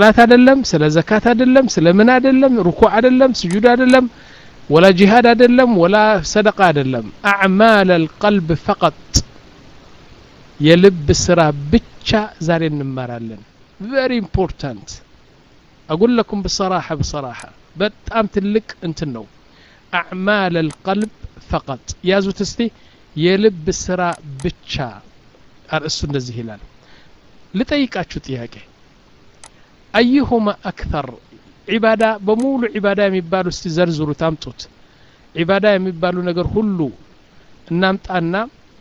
ላት አይደለም ስለ ዘካት አይደለም ስለ ምን አይደለም ሩኩዕ አይደለም ስጁድ አይደለም ወላ ጂሃድ አይደለም ወላ ሰደቃ አይደለም አዕማል አልቀልብ ፈቀጥ የልብ ስራ ብቻ ዛሬ እንማራለን ቨሪ ኢምፖርታንት አቁል ለኩም ብሰራሐ ብሰራሐ በጣም ትልቅ እንትን ነው አዕማል አልቀልብ ፈቀጥ ያዙት እስቲ የልብ ስራ ብቻ አርእሱ እንደዚህ ይላል ልጠይቃችሁ ጥያቄ አዩሁማ አክተር ዒባዳ በሙሉ ዒባዳ የሚባሉ እስቲ ዘርዝሩት አምጡት ዒባዳ የሚባሉ ነገር ሁሉ እናምጣና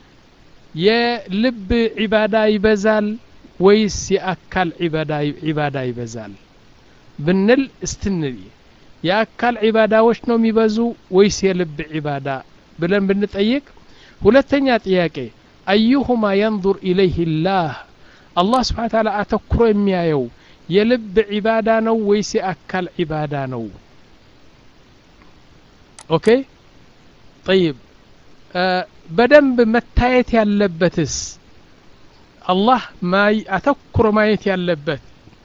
የልብ ዒባዳ ይበዛል ወይስ የአካል ዒባዳ ይበዛል ብንል እስትንል የአካል ዒባዳዎች ነው የሚበዙ ወይስ የልብ ዒባዳ ብለን ብንጠይቅ ሁለተኛ ጥያቄ አዩሁማ የንظር ኢለይህ ላህ አላህ ስብሓን ታላ አተኩሮ የሚያየው የልብ ዒባዳ ነው ወይስ የአካል ዒባዳ ነው ኦኬ ጠይብ በደንብ መታየት ያለበትስ አላህ አተኩሮ ማየት ያለበት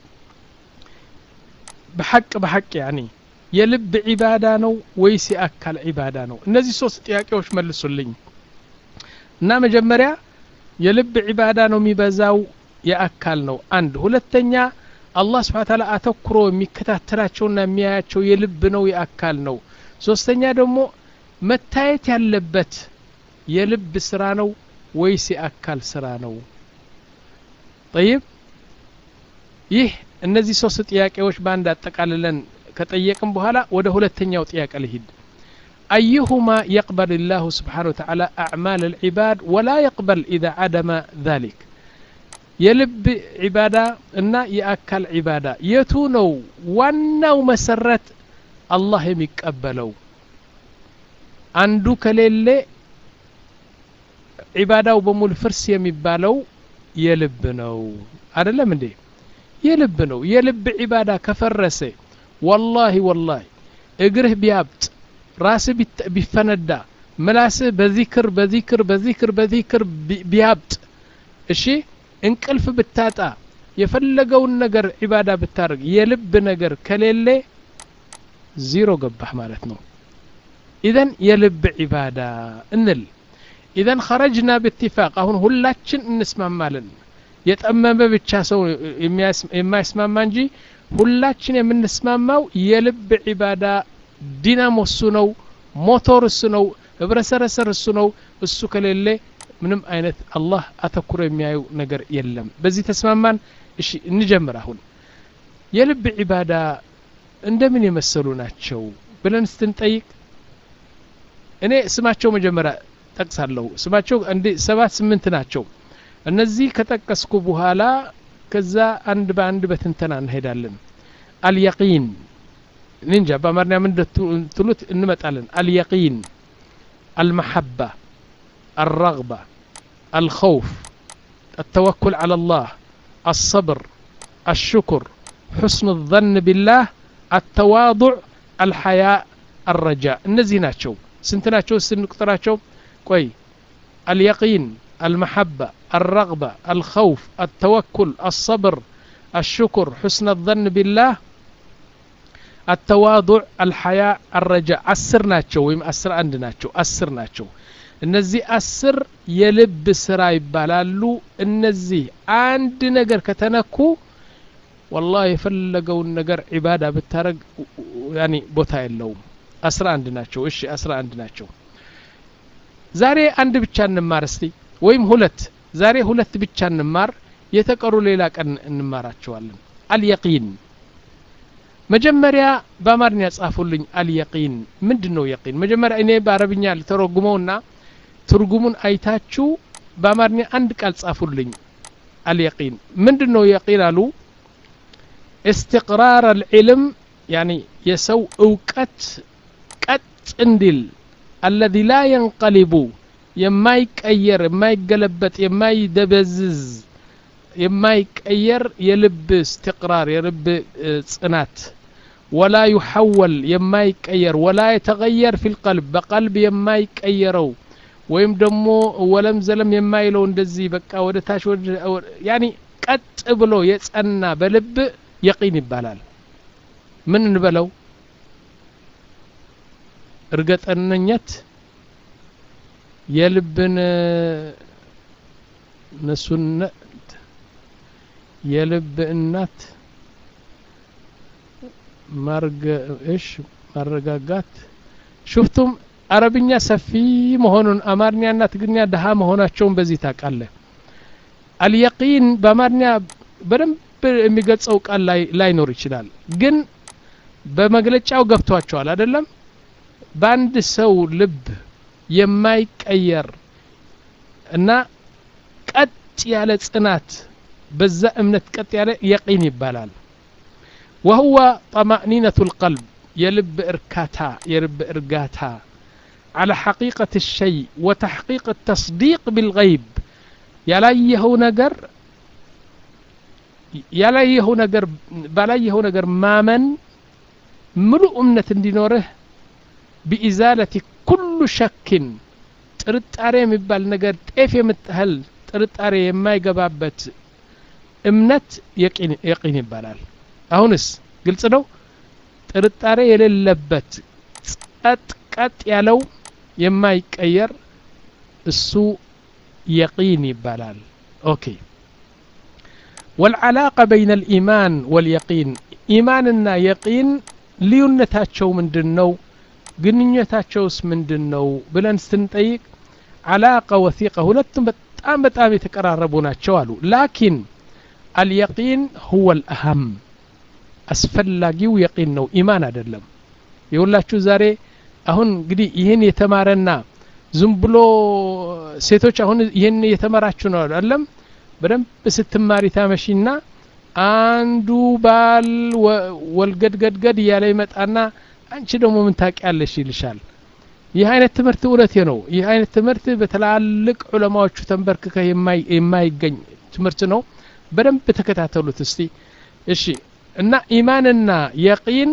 በሐቅ በሐቅ ያኒ የልብ ዒባዳ ነው ወይስ የአካል ዒባዳ ነው እነዚህ ሶስት ጥያቄዎች መልሱልኝ እና መጀመሪያ የልብ ዒባዳ ነው የሚበዛው የአካል ነው አንድ ሁለተኛ አላህ ስብሓን ታላ አተኩሮ የሚከታተላቸውና የሚያያቸው የልብ ነው የአካል ነው ሶስተኛ ደግሞ መታየት ያለበት የልብ ስራ ነው ወይስ የአካል ስራ ነው ጠይብ ይህ እነዚህ ሶስት ጥያቄዎች በአንድ አጠቃልለን ከጠየቅም በኋላ ወደ ሁለተኛው ጥያቄ ልሂድ أيهما يقبل الله سبحانه وتعالى أعمال العباد ولا يقبل إذا عدم ذلك የልብ ዒባዳ እና የአካል ዒባዳ የቱ ነው ዋናው መሰረት አላህ የሚቀበለው አንዱ ከሌለ ዒባዳው በሙሉ ፍርስ የሚባለው የልብ ነው አይደለም እንዴ የልብ ነው የልብ ዒባዳ ከፈረሰ ወላሂ ወላሂ እግርህ ቢያብጥ ራስህ ቢፈነዳ ምላስህ በዚክር በዚክር በዚክር በዚክር ቢያብጥ እሺ እንቅልፍ ብታጣ የፈለገውን ነገር ዒባዳ ብታደርግ የልብ ነገር ከሌለ ዚሮ ገባህ ማለት ነው ኢዘን የልብ ዒባዳ እንል ኢዘን ኸረጅና ብትፋቅ አሁን ሁላችን እንስማማለን የጠመመ ብቻ ሰው የማይስማማ እንጂ ሁላችን የምንስማማው የልብ ዒባዳ ዲናሞ እሱ ነው ሞቶር እሱ ነው ህብረሰረሰር እሱ ነው እሱ ከሌለ ምንም አይነት አላህ አተኩሮ የሚያዩ ነገር የለም በዚህ ተስማማን እሺ እንጀምር አሁን የልብ ዒባዳ እንደምን የመሰሉ ናቸው ብለን ስትንጠይቅ እኔ ስማቸው መጀመሪያ ጠቅሳለሁ ስማቸው እንዲ ሰባት ስምንት ናቸው እነዚህ ከጠቀስኩ በኋላ ከዛ አንድ በአንድ በትንተና እንሄዳለን አልየቂን ንንጃ በአማርኛ ምን ትሉት እንመጣለን አልየቂን አልመሐባ الرغبة الخوف التوكل على الله الصبر الشكر حسن الظن بالله التواضع الحياء الرجاء እነዚህ ናቸው ስንት ናቸው ስንቁጥራቸው ቆይ اليقين المحبة الرغبة الخوف التوكل الصبر الشكر حسن الظن بالله التواضع الحياء الرجاء አስር ናቸው ወይም አስር አንድ ናቸው አስር ናቸው እነዚህ አስር የልብ ስራ ይባላሉ እነዚህ አንድ ነገር ከተነኩ ወላሂ የፈለገውን ነገር ዒባዳ ብታረግ ያኒ ቦታ የለውም አስራ አንድ ናቸው እሺ አስራ አንድ ናቸው ዛሬ አንድ ብቻ እንማር እስቲ ወይም ሁለት ዛሬ ሁለት ብቻ እንማር የተቀሩ ሌላ ቀን እንማራቸዋለን አልየቂን መጀመሪያ በአማርኛ ጻፉልኝ አልየቂን ምንድን ነው የቂን መጀመሪያ እኔ በአረብኛ ልተረጉመውና ትርጉሙን አይታችሁ በአማርኛ አንድ ቃል ጻፉልኝ አልየቂን ምንድን ነው የቂን አሉ استقرار العلم يعني የሰው እውቀት ቀጥ እንዲል الذي لا ينقلب የማይቀየር የማይገለበጥ የማይደበዝዝ የማይቀየር የልብ استقرار የልብ ጽናት ولا يحول የማይቀየር ولا يتغير في القلب በቀልብ የማይቀየረው ወይም ደግሞ ወለም ዘለም የማይለው እንደዚህ በቃ ወደ ታች ያኒ ቀጥ ብሎ የጸና በልብ የቂን ይባላል ምን እንበለው እርግጠኝነት የልብን ንሱነት የልብ እናት እሽ ማረጋጋት ሹፍቱም አረብኛ ሰፊ መሆኑን አማርኛና ትግርኛ ድሀ መሆናቸውን በዚህ ታውቃለህ አልየቂን በአማርኛ በደንብ የሚገልጸው ቃል ላይኖር ይችላል ግን በመግለጫው ገብቷቸዋል አይደለም በአንድ ሰው ልብ የማይቀየር እና ቀጥ ያለ ጽናት በዛ እምነት ቀጥ ያለ የቂን ይባላል وهو طمأنينة القلب يلب إركاتا يلب إرقاتا على حقيقة الشيء وتحقيق التصديق بالغيب يلايه نجر يلايه نجر بلايه نجر مامن ملؤ أمنة دينوره بإزالة كل شك ጥርጣሬ የሚባል ነገር ጤፍ የምትህል ጥርጣሬ የማይገባበት እምነት የቂን ይባላል አሁንስ ግልጽ ነው ጥርጣሬ የሌለበት ጸጥ ቀጥ ያለው የማይቀየር እሱ የቂን ይባላል ኦኬ والعلاقة بين الإيمان واليقين إيماننا يقين ልዩነታቸው ምንድን ነው ግንኙነታቸውስ ምንድን ነው ብለን ስንጠይቅ አላቀ ወሲቀ ሁለቱም በጣም በጣም የተቀራረቡ ናቸው አሉ ላኪን አልየቂን ሁወ ልአሃም አስፈላጊው የቂን ነው ኢማን አይደለም የሁላችሁ ዛሬ አሁን እንግዲህ ይህን የተማረና ዝም ብሎ ሴቶች አሁን ይህን የተማራችሁ ነው አይደለም በደንብ ስትማሪ ታመሺና አንዱ ባል ወልገድገድገድ እያለ ይመጣና አንቺ ደግሞ ምን ታውቂያለሽ ይልሻል ይህ አይነት ትምህርት እውነቴ ነው ይህ አይነት ትምህርት በትላልቅ ዑለማዎቹ ተንበርክከ የማይገኝ ትምህርት ነው በደንብ ተከታተሉት እስቲ እሺ እና ኢማንና የቂን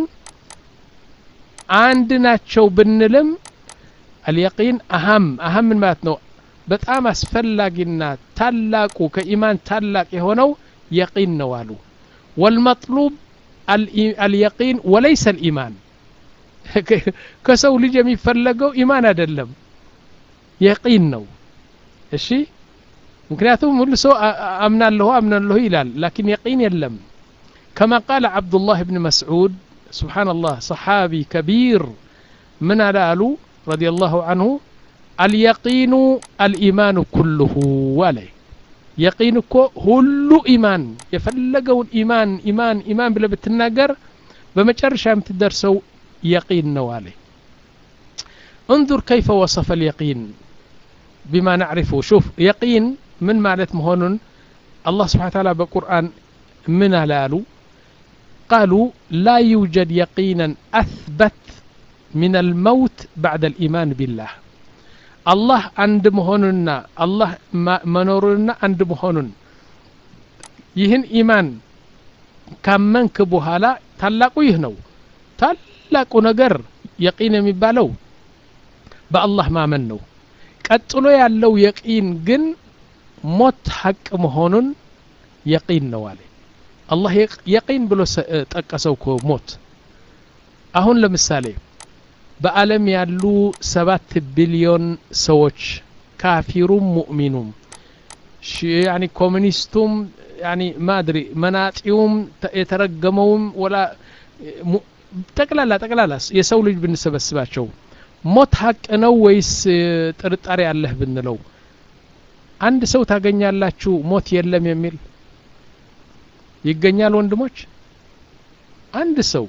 አንድ ናቸው ብንልም አልየቂን አሀም አሀም ምን ማለት ነው በጣም አስፈላጊና ታላቁ ከኢማን ታላቅ የሆነው የቂን ነው አሉ ወልመጥሉብ አልየቂን ወለይሰ ልኢማን ከሰው ልጅ የሚፈለገው ኢማን አይደለም የቂን ነው እሺ ምክንያቱም ሁሉ ሰው አምናለሁ አምናለሁ ይላል ላኪን የቂን የለም كما قال عبد الله بن مسعود سبحان الله صحابي كبير من على رضي الله عنه اليقين الإيمان كله عليه يقين كو هل إيمان يفلقون إيمان إيمان إيمان بلا بتناقر بمجرشة متدرسوا يقين نوالي انظر كيف وصف اليقين بما نعرفه شوف يقين من معنى مهون الله سبحانه وتعالى بالقرآن من لالو قالوا لا يوجد يقينا أثبت من الموت بعد الإيمان بالله الله عند مهوننا الله منورنا عند مهونن ይህን ኢማን ካመንክ በኋላ ታላቁ ይህ ነው ታላቁ ነገር የቂን የሚባለው በአላህ ማመን ነው ቀጥሎ ያለው የቂን ግን ሞት ሐቅ መሆኑን የቂን ነው አለ አላህ የቂን ብሎ ጠቀሰው እኮ ሞት አሁን ለምሳሌ በአለም ያሉ ሰባት ቢሊዮን ሰዎች ካፊሩም ሙእሚኑም ያኒ ኮሚኒስቱም ያኒ ማድሪ መናጢውም የተረገመውም ወላ ጠቅላላ ጠቅላላ የሰው ልጅ ብንሰበስባቸው ሞት ሀቅ ነው ወይስ ጥርጣሬ አለህ ብንለው አንድ ሰው ታገኛላችሁ ሞት የለም የሚል ይገኛል ወንድሞች አንድ ሰው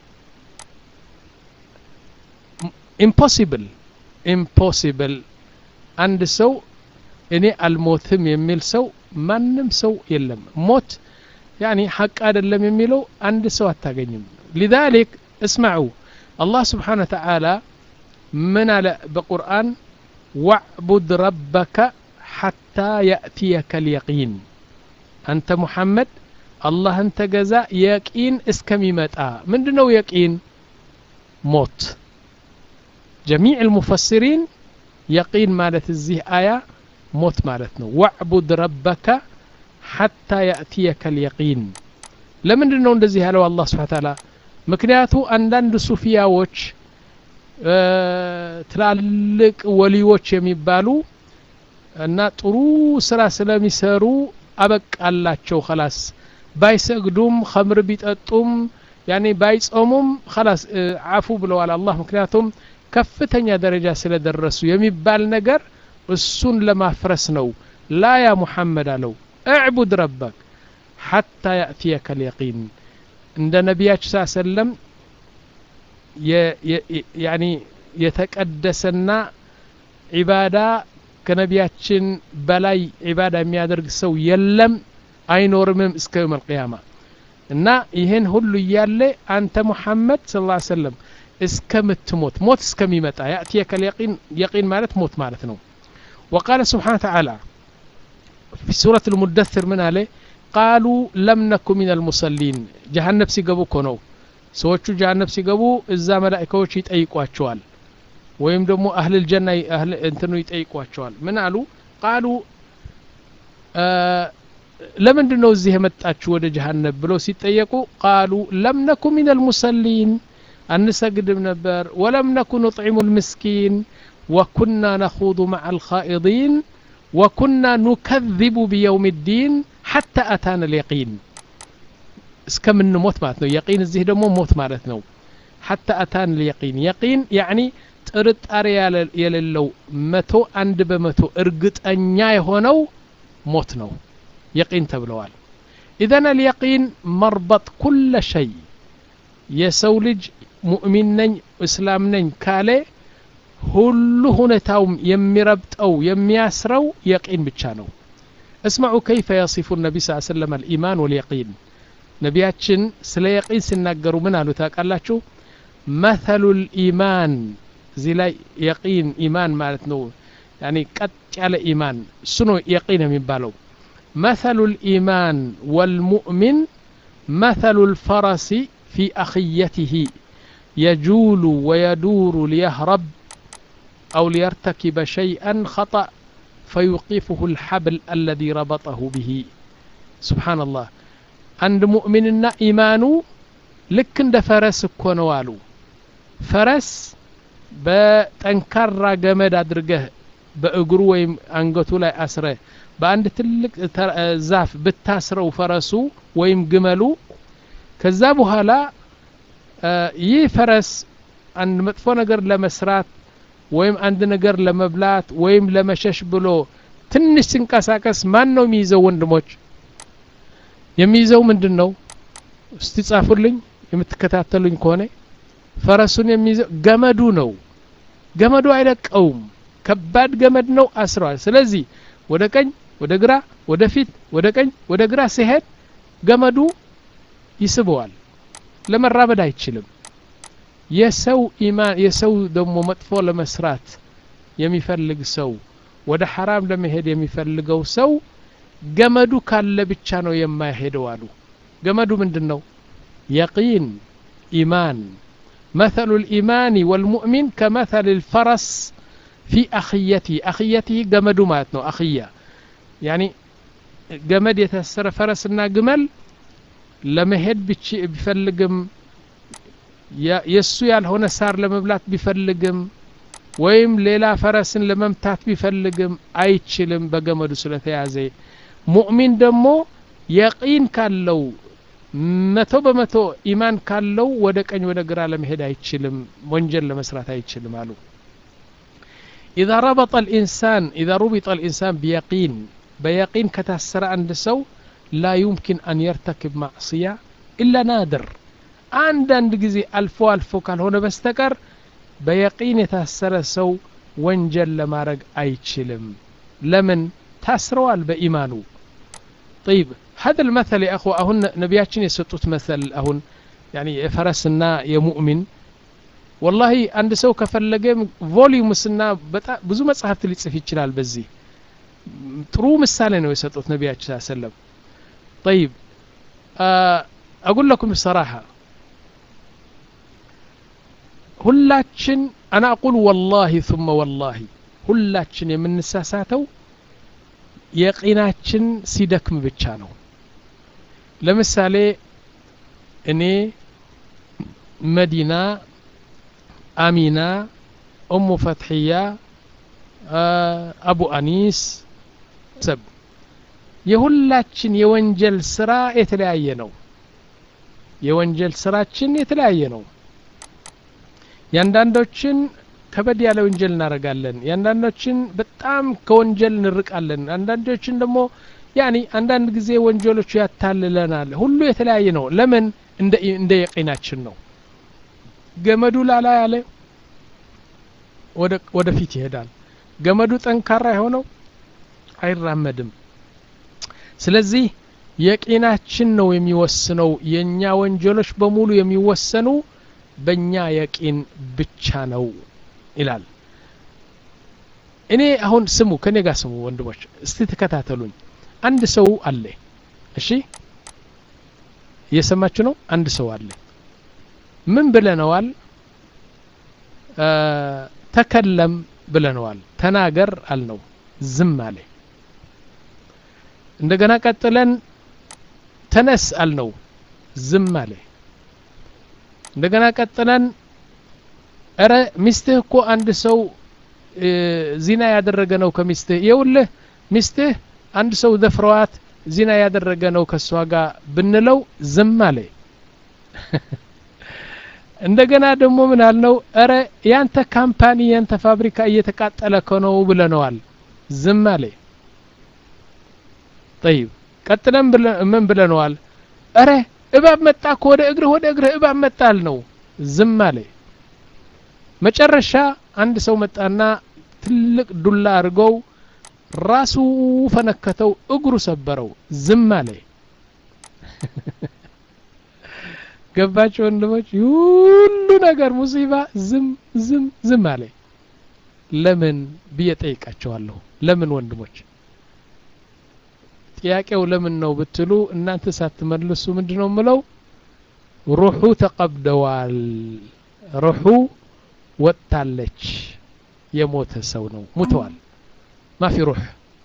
ኢምፖሲብል ኢምፖሲብል አንድ ሰው እኔ አልሞትም የሚል ሰው ማንም ሰው የለም ሞት ያኒ ሐቅ አይደለም የሚለው አንድ ሰው አታገኝም ሊዛሊክ እስማዑ አላህ ስብሓን ወተዓላ ምን አለ በቁርአን ዋዕቡድ ረበከ ሐታ ያእትየከ ልየቂን አንተ ሙሐመድ አላህን ተገዛ የቂን እስከሚመጣ ምንድ ነው የቂን ሞት ጀሚዕ ልሙፈስሪን የቂን ማለት እዚህ አያ ሞት ማለት ነው ዋዕቡድ ረበከ ሐታ ያእትየከ ልየቂን ለምንድን ነው እንደዚህ ያለው አላህ ስብሓ ታላ ምክንያቱ አንዳንድ ሱፊያዎች ትላልቅ ወሊዎች የሚባሉ እና ጥሩ ስራ ስለሚሰሩ አበቃላቸው ከላስ ባይሰግዱም ከምር ቢጠጡም ያኔ ባይጾሙም ከላስ አፉ ብለዋል አላህ ምክንያቱም ከፍተኛ ደረጃ ስለደረሱ የሚባል ነገር እሱን ለማፍረስ ነው ላ ያ ሙሐመድ አለው እዕቡድ ረበክ ሐታ ያእትየከ ልየቂን እንደ ነቢያችን ስ ሰለም ያኒ የተቀደሰና ዒባዳ ከነቢያችን በላይ ዒባዳ የሚያደርግ ሰው የለም አይኖርምም እስከ የውም አልቅያማ እና ይህን ሁሉ እያለ አንተ ሙሐመድ ስ ላ ሰለም እስከምትሞት ሞት እስከሚመጣ ያእትየከ ልየቂን የቂን ማለት ሞት ማለት ነው وقال سبحانه وتعالى في سورة المدثر من عليه قالوا لم نكن من المصلين جهنم ሲገቡ እኮ ነው ሰዎቹ ጀሃነብ ሲገቡ እዛ መላኢካዎች ይጠይቋቸዋል ወይም ደግሞ አህል ልጀና እንትኑ ይጠይቋቸዋል ምን አሉ ቃሉ ለምንድን ነው እዚህ የመጣችሁ ወደ ጀሃነብ ብለው ሲጠየቁ ቃሉ ለም ነኩ ሚን አልሙሰሊን አንሰግድም ነበር ወለም ነኩ ኑጥዒሙ ልምስኪን ወኩና ነኹዱ መዓ አልኻኢዲን ወኩና ኑከذቡ ቢየውም ዲን ሐታ አታና ልየቂን እስከምንሞት ማለት ነው የቂን እዚህ ደግሞ ሞት ማለት ነው ሐታ አታን ልየቂን የቂን ያዕኒ ጥርጣሬ የሌለው መቶ አንድ በመቶ እርግጠኛ የሆነው ሞት ነው የቂን ተብለዋል ኢዘን አልየቂን መርበጥ ኩለ ሸይ የሰው ልጅ ሙእሚን ነኝ እስላም ነኝ ካለ ሁሉ ሁኔታውም የሚረብጠው የሚያስረው የቂን ብቻ ነው እስማዑ ከይፈ የሲፉ ነቢ ስ ሰለም አልኢማን ወልየቂን ነቢያችን ስለ የቂን ሲናገሩ ምን አሉ ታውቃላችሁ መተሉ ልኢማን እዚህ ላይ የቂን ኢማን ማለት ነው ያኒ ቀጥ ያለ ኢማን እሱ ነው የቂን የሚባለው መተሉ ልኢማን ወልሙእሚን መተሉ ልፈረሲ ፊ አኽየትህ የጁሉ ወየዱሩ ሊየህረብ أو ليرتكب شيئا خطأ فيوقفه الحبل الذي ربطه به سبحان الله عند مؤمننا إيمانه ልክ እንደ ፈረስ እኮ ነው አሉ ፈረስ በጠንካራ ገመድ አድርገህ በእግሩ ወይም አንገቱ ላይ አስረ በአንድ ትልቅ ዛፍ ብታስረው ፈረሱ ወይም ግመሉ ከዛ በኋላ ይህ ፈረስ አንድ መጥፎ ነገር ለመስራት ወይም አንድ ነገር ለመብላት ወይም ለመሸሽ ብሎ ትንሽ ሲንቀሳቀስ ማን ነው የሚይዘው ወንድሞች የሚይዘው ምንድን ነው እስቲ ጻፉልኝ የምትከታተሉኝ ከሆነ ፈረሱን የሚይዘው ገመዱ ነው ገመዱ አይለቀውም ከባድ ገመድ ነው አስረዋል ስለዚህ ወደ ቀኝ ወደ ግራ ወደ ፊት ወደ ቀኝ ወደ ግራ ሲሄድ ገመዱ ይስበዋል ለመራመድ አይችልም የሰው ኢማን የሰው ደግሞ መጥፎ ለመስራት የሚፈልግ ሰው ወደ ሐራም ለመሄድ የሚፈልገው ሰው ገመዱ ካለ ብቻ ነው የማይሄደው አሉ ገመዱ ምንድን ነው የቂን ኢማን مثل الإيمان والمؤمن كمثل الفرس في أخيته أخيته جمد ماتنو أخية يعني جمد يتسر فرسنا جمل لما هد بفلقم የእሱ ያልሆነ ሳር ለመብላት ቢፈልግም ወይም ሌላ ፈረስን ለመምታት ቢፈልግም አይችልም በገመዱ ስለተያዘ ሙእሚን ደግሞ የቂን ካለው መቶ በመቶ ኢማን ካለው ወደ ቀኝ ወደ ግራ ለመሄድ አይችልም ወንጀል ለመስራት አይችልም አሉ إذا ربط الإنسان إذا ربط الإنسان بيقين بيقين كتسر عند سو لا يمكن أن يرتكب معصية إلا نادر አንዳንድ ጊዜ አልፎ አልፎ ካልሆነ በስተቀር በየቂን የታሰረ ሰው ወንጀል ለማድረግ አይችልም ለምን ታስረዋል በኢማኑ طيب هذا المثل يا أخو أهن نبياتشن يسطوت مثل أهن يعني فرسنا يمؤمن والله عند سو كفلገ ቮሊዩምስና በጣም ብዙ መጽሐፍት ሊጽፍ ይችላል በዚህ ጥሩ ምሳሌ ነው የሰጡት ነቢያችን ሰለም طيب أقول لكم بصراحة ሁላችን አና አቁል ወላሂ ثመ ወላሂ ሁላችን የምንሳሳተው የቂናችን ሲደክም ብቻ ነው ለምሳሌ እኔ መዲና አሚና ኡሙ ፈትሕያ አቡ አኒስ ሰብ የሁላችን የወንጀል ስራ የተለያየ ነው የወንጀል ስራችን የተለያየ ነው የአንዳንዶችን ከበድ ያለ ወንጀል እናደርጋለን የአንዳንዶችን በጣም ከወንጀል እንርቃለን አንዳንዶችን ደግሞ ያኒ አንዳንድ ጊዜ ወንጀሎቹ ያታልለናል ሁሉ የተለያየ ነው ለምን እንደ የቂናችን ነው ገመዱ ላላ ያለ ወደፊት ይሄዳል ገመዱ ጠንካራ የሆነው አይራመድም ስለዚህ የቂናችን ነው የሚወስነው የእኛ ወንጀሎች በሙሉ የሚወሰኑ በእኛ የቂን ብቻ ነው ይላል እኔ አሁን ስሙ ከኔ ጋር ስሙ ወንድሞች እስቲ ተከታተሉኝ አንድ ሰው አለ እሺ እየሰማችሁ ነው አንድ ሰው አለ ምን ብለነዋል ተከለም ብለነዋል ተናገር አልነው ዝም አለ እንደገና ቀጥለን ተነስ አልነው ዝም አለ እንደገና ቀጥለን እረ ሚስትህ እኮ አንድ ሰው ዚና ያደረገ ነው ከሚስትህ የውልህ ሚስትህ አንድ ሰው ደፍረዋት ዚና ያደረገ ነው ከእሷ ጋር ብንለው ዝም አለ እንደገና ደግሞ ምን አልነው እረ ያንተ ካምፓኒ ያንተ ፋብሪካ እየተቃጠለ ከነው ብለነዋል ዝም አለ ጠይብ ቀጥለን ምን ብለነዋል እረ እባብ መጣ እኮ ወደ እግርህ ወደ እግርህ እባብ መጣል ነው ዝም አለ መጨረሻ አንድ ሰው መጣና ትልቅ ዱላ አድርገው ራሱ ፈነከተው እግሩ ሰበረው ዝም አለ ገባቸው ወንድሞች ሁሉ ነገር ሙሲባ ዝም ዝም ዝም አለ ለምን ብዬ ጠይቃቸዋለሁ ለምን ወንድሞች ጥያቄው ለምን ነው ብትሉ እናንተ ሳትመልሱ ምንድን ነው ምለው ሩሑ ተቀብደዋል ሩሑ ወጥታለች የሞተ ሰው ነው ሙተዋል ማፊ ሩሕ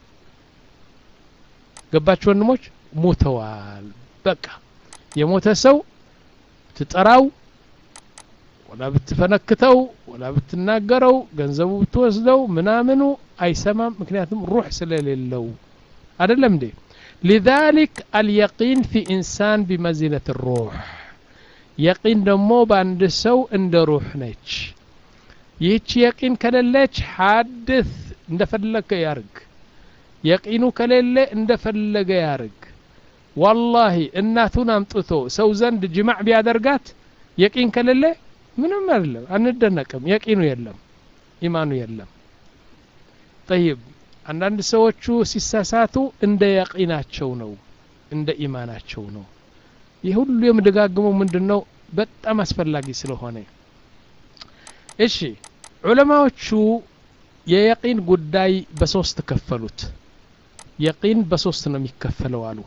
ገባችሁ ወንድሞች ሙተዋል በቃ የሞተ ሰው ብትጠራው ወላ ብትፈነክተው ወላ ብትናገረው ገንዘቡ ብትወስደው ምናምኑ አይሰማም ምክንያቱም ሩሕ ስለሌለው አይደለም እንዴ لذلك اليقين في إنسان بمنزلة الروح يقين دمو باند سو اند روح ነች ይህች የቂን ከሌለች ሐድስ እንደፈለገ ያርግ የቂኑ ከሌለ እንደፈለገ ያርግ ዋላሂ እናቱን አምጥቶ ሰው ዘንድ ጅማዕ ቢያደርጋት የቂን ከሌለ ምንም አይደለም አንደነቅም የቂኑ የለም ኢማኑ የለም ጠይብ አንዳንድ ሰዎቹ ሲሳሳቱ እንደ የቂናቸው ነው እንደ ኢማናቸው ነው ይህ ሁሉ የምደጋግመው ምንድን ነው በጣም አስፈላጊ ስለሆነ እሺ ዑለማዎቹ የየቂን ጉዳይ በሶስት ከፈሉት የቂን በሶስት ነው የሚከፈለው አሉ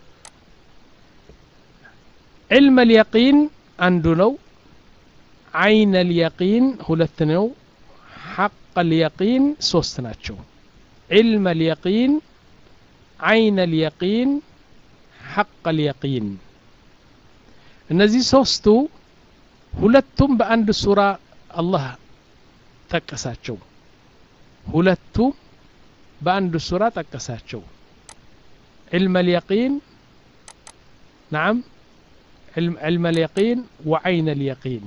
ዕልም ልየቂን አንዱ ነው አይን ልየቂን ሁለት ነው ሐቅ ልየቂን ሶስት ናቸው علم اليقين عين اليقين حق اليقين እነዚህ ሶስቱ ሁለቱም በአንድ ሱራ አላህ ጠቀሳቸው ሁለቱ በአንድ ሱራ ጠቀሳቸው علم اليقين نعم علم, علم اليقين وعين اليقين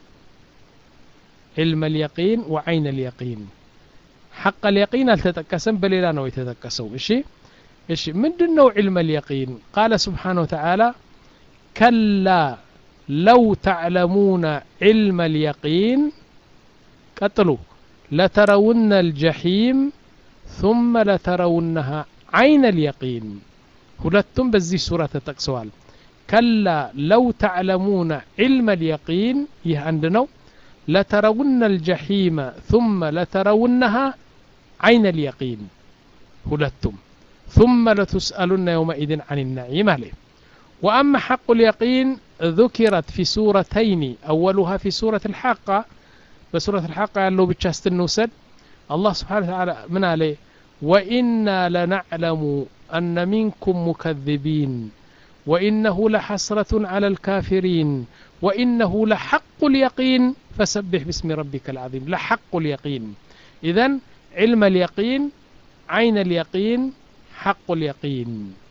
علم اليقين وعين اليقين حق اليقين التتكسم بليلا نو يتتكسو إشي إشي من دنو علم اليقين قال سبحانه وتعالى كلا لو تعلمون علم اليقين قتلوا لترون الجحيم ثم لترونها عين اليقين ሁለቱም በዚህ ሱራ ተጠቅሰዋል ከላ ለው ተዕለሙነ ዕልመ ልየቂን ይህ አንድ ነው ለተረውነ الجحيم ثم لترونها عين اليقين ሁለቱም ثم لتسألن يومئذ عن النعيم عليه وأما حق اليقين ذكرت في سورتين أولها في سورة الحاقة بسورة الحاقة ያለው ብቻ ስትንውሰድ الله سبحانه وتعالى من عليه وإنا لنعلم أن منكم مكذبين وإنه لحسرة على الكافرين وإنه لحق اليقين فسبح باسم ربك العظيم لحق اليقين إذا علم اليقين عين اليقين حق اليقين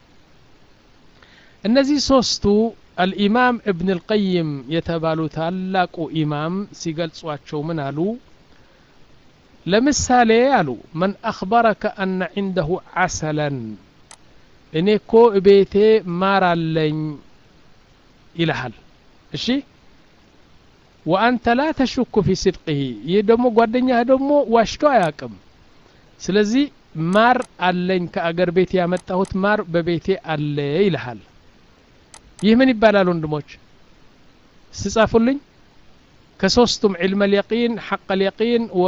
እነዚህ ሶስቱ አልኢማም እብን ልቀይም የተባሉ ታላቁ ኢማም ሲገልጿቸው ምን አሉ ለምሳሌ አሉ መን አኽበረከ አነ ዒንደሁ ዓሰለን እኔ እኮ እቤቴ ማር አለኝ ይልሃል እሺ ወአንተ ላ ተሹኩ ፊ ስድቅህ ይህ ደግሞ ጓደኛህ ደግሞ ዋሽቶ አያቅም ስለዚህ ማር አለኝ ከአገር ቤት ያመጣሁት ማር በቤቴ አለ ይልሃል ይህ ምን ይባላል ወንድሞች ስጻፉልኝ ከሶስቱም ዕልመ ልየቂን ሐቅ ልየቂን ወ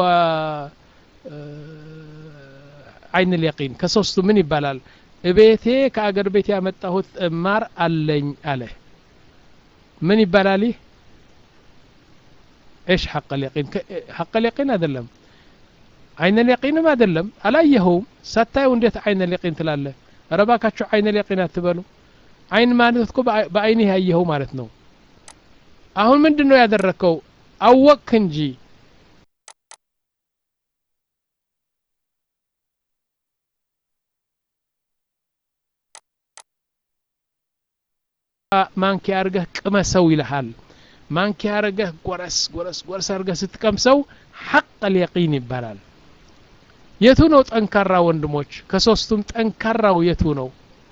አይን ልየቂን ከሶስቱ ምን ይባላል እቤቴ ከአገር ቤት ያመጣሁት ማር አለኝ አለ ምን ይባላል ይህ ايش حق اليقين حق اليقين አይደለም አይነ ልየቂንም አይደለም አላየኸውም ሳታየው እንዴት አይነ ልየቂን ትላለህ ረባካችሁ አይነ ልየቂን አትበሉ አይን ማለት እኮ በአይንህ ያየኸው ማለት ነው አሁን ምንድን ነው ያደረግከው አወቅክ እንጂ ማንኪያ አርገህ ቅመሰው ይልሃል ማንኪያ አርገህ ጎረስ ጎረስ ጎረስ አርገህ ስትቀምሰው ሐቅ ልየቂን ይባላል የቱ ነው ጠንካራ ወንድሞች ከሶስቱም ጠንካራው የቱ ነው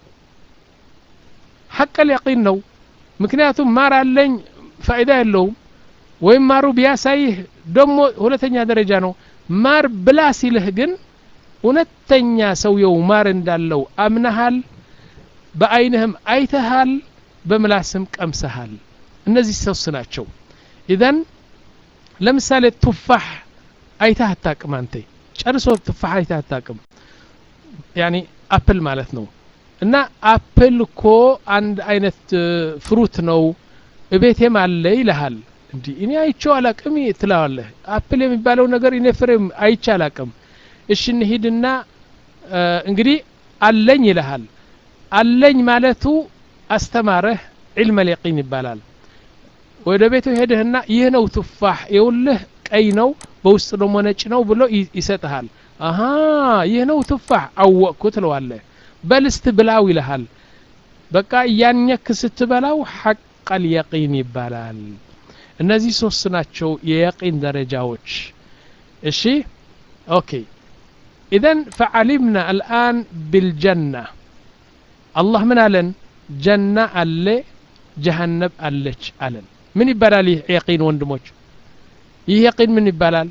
ሐቅ ልየቂን ነው ምክንያቱም ማር አለኝ ፋይዳ የለውም ወይም ማሩ ቢያሳይህ ደግሞ ሁለተኛ ደረጃ ነው ማር ብላ ሲልህ ግን እውነተኛ ሰውየው ማር እንዳለው አምነሃል በአይንህም አይተሃል በምላስም ቀምሰሃል እነዚህ ሶስት ናቸው ኢዘን ለምሳሌ ቱፋሕ አይተህ አታቅም አንተ ጨርሶ ቱፋሕ አይተህ አታቅም ያኒ አፕል ማለት ነው እና አፕል እኮ አንድ አይነት ፍሩት ነው እቤቴም አለ ይልሃል እንዲህ እኔ አይቼው አላቅም ትለዋለህ አፕል የሚባለው ነገር እኔ ፍሬም አይቼ አላቅም እሺ እንሂድና እንግዲህ አለኝ ይልሃል አለኝ ማለቱ አስተማረህ ዒልመ ልየቂን ይባላል ወደ ቤቱ ሄድህና ይህ ነው ቱፋሕ የውልህ ቀይ ነው በውስጥ ደግሞ ነጭ ነው ብሎ ይሰጥሃል አሀ ይህ ነው ቱፋሕ አወቅኩ ትለዋለህ በልስት ብላው ይልሃል በቃ እያኘክ ስትበላው ሐቅ ልየቂን ይባላል እነዚህ ሶስት ናቸው የየቂን ደረጃዎች እሺ ኦኬ ኢዘን ፈዓሊምና አልአን ብልጀና አላህ ምን አለን ጀና አለ ጀሃነብ አለች አለን ምን ይባላል ይህ የቂን ወንድሞች ይህ የቂን ምን ይባላል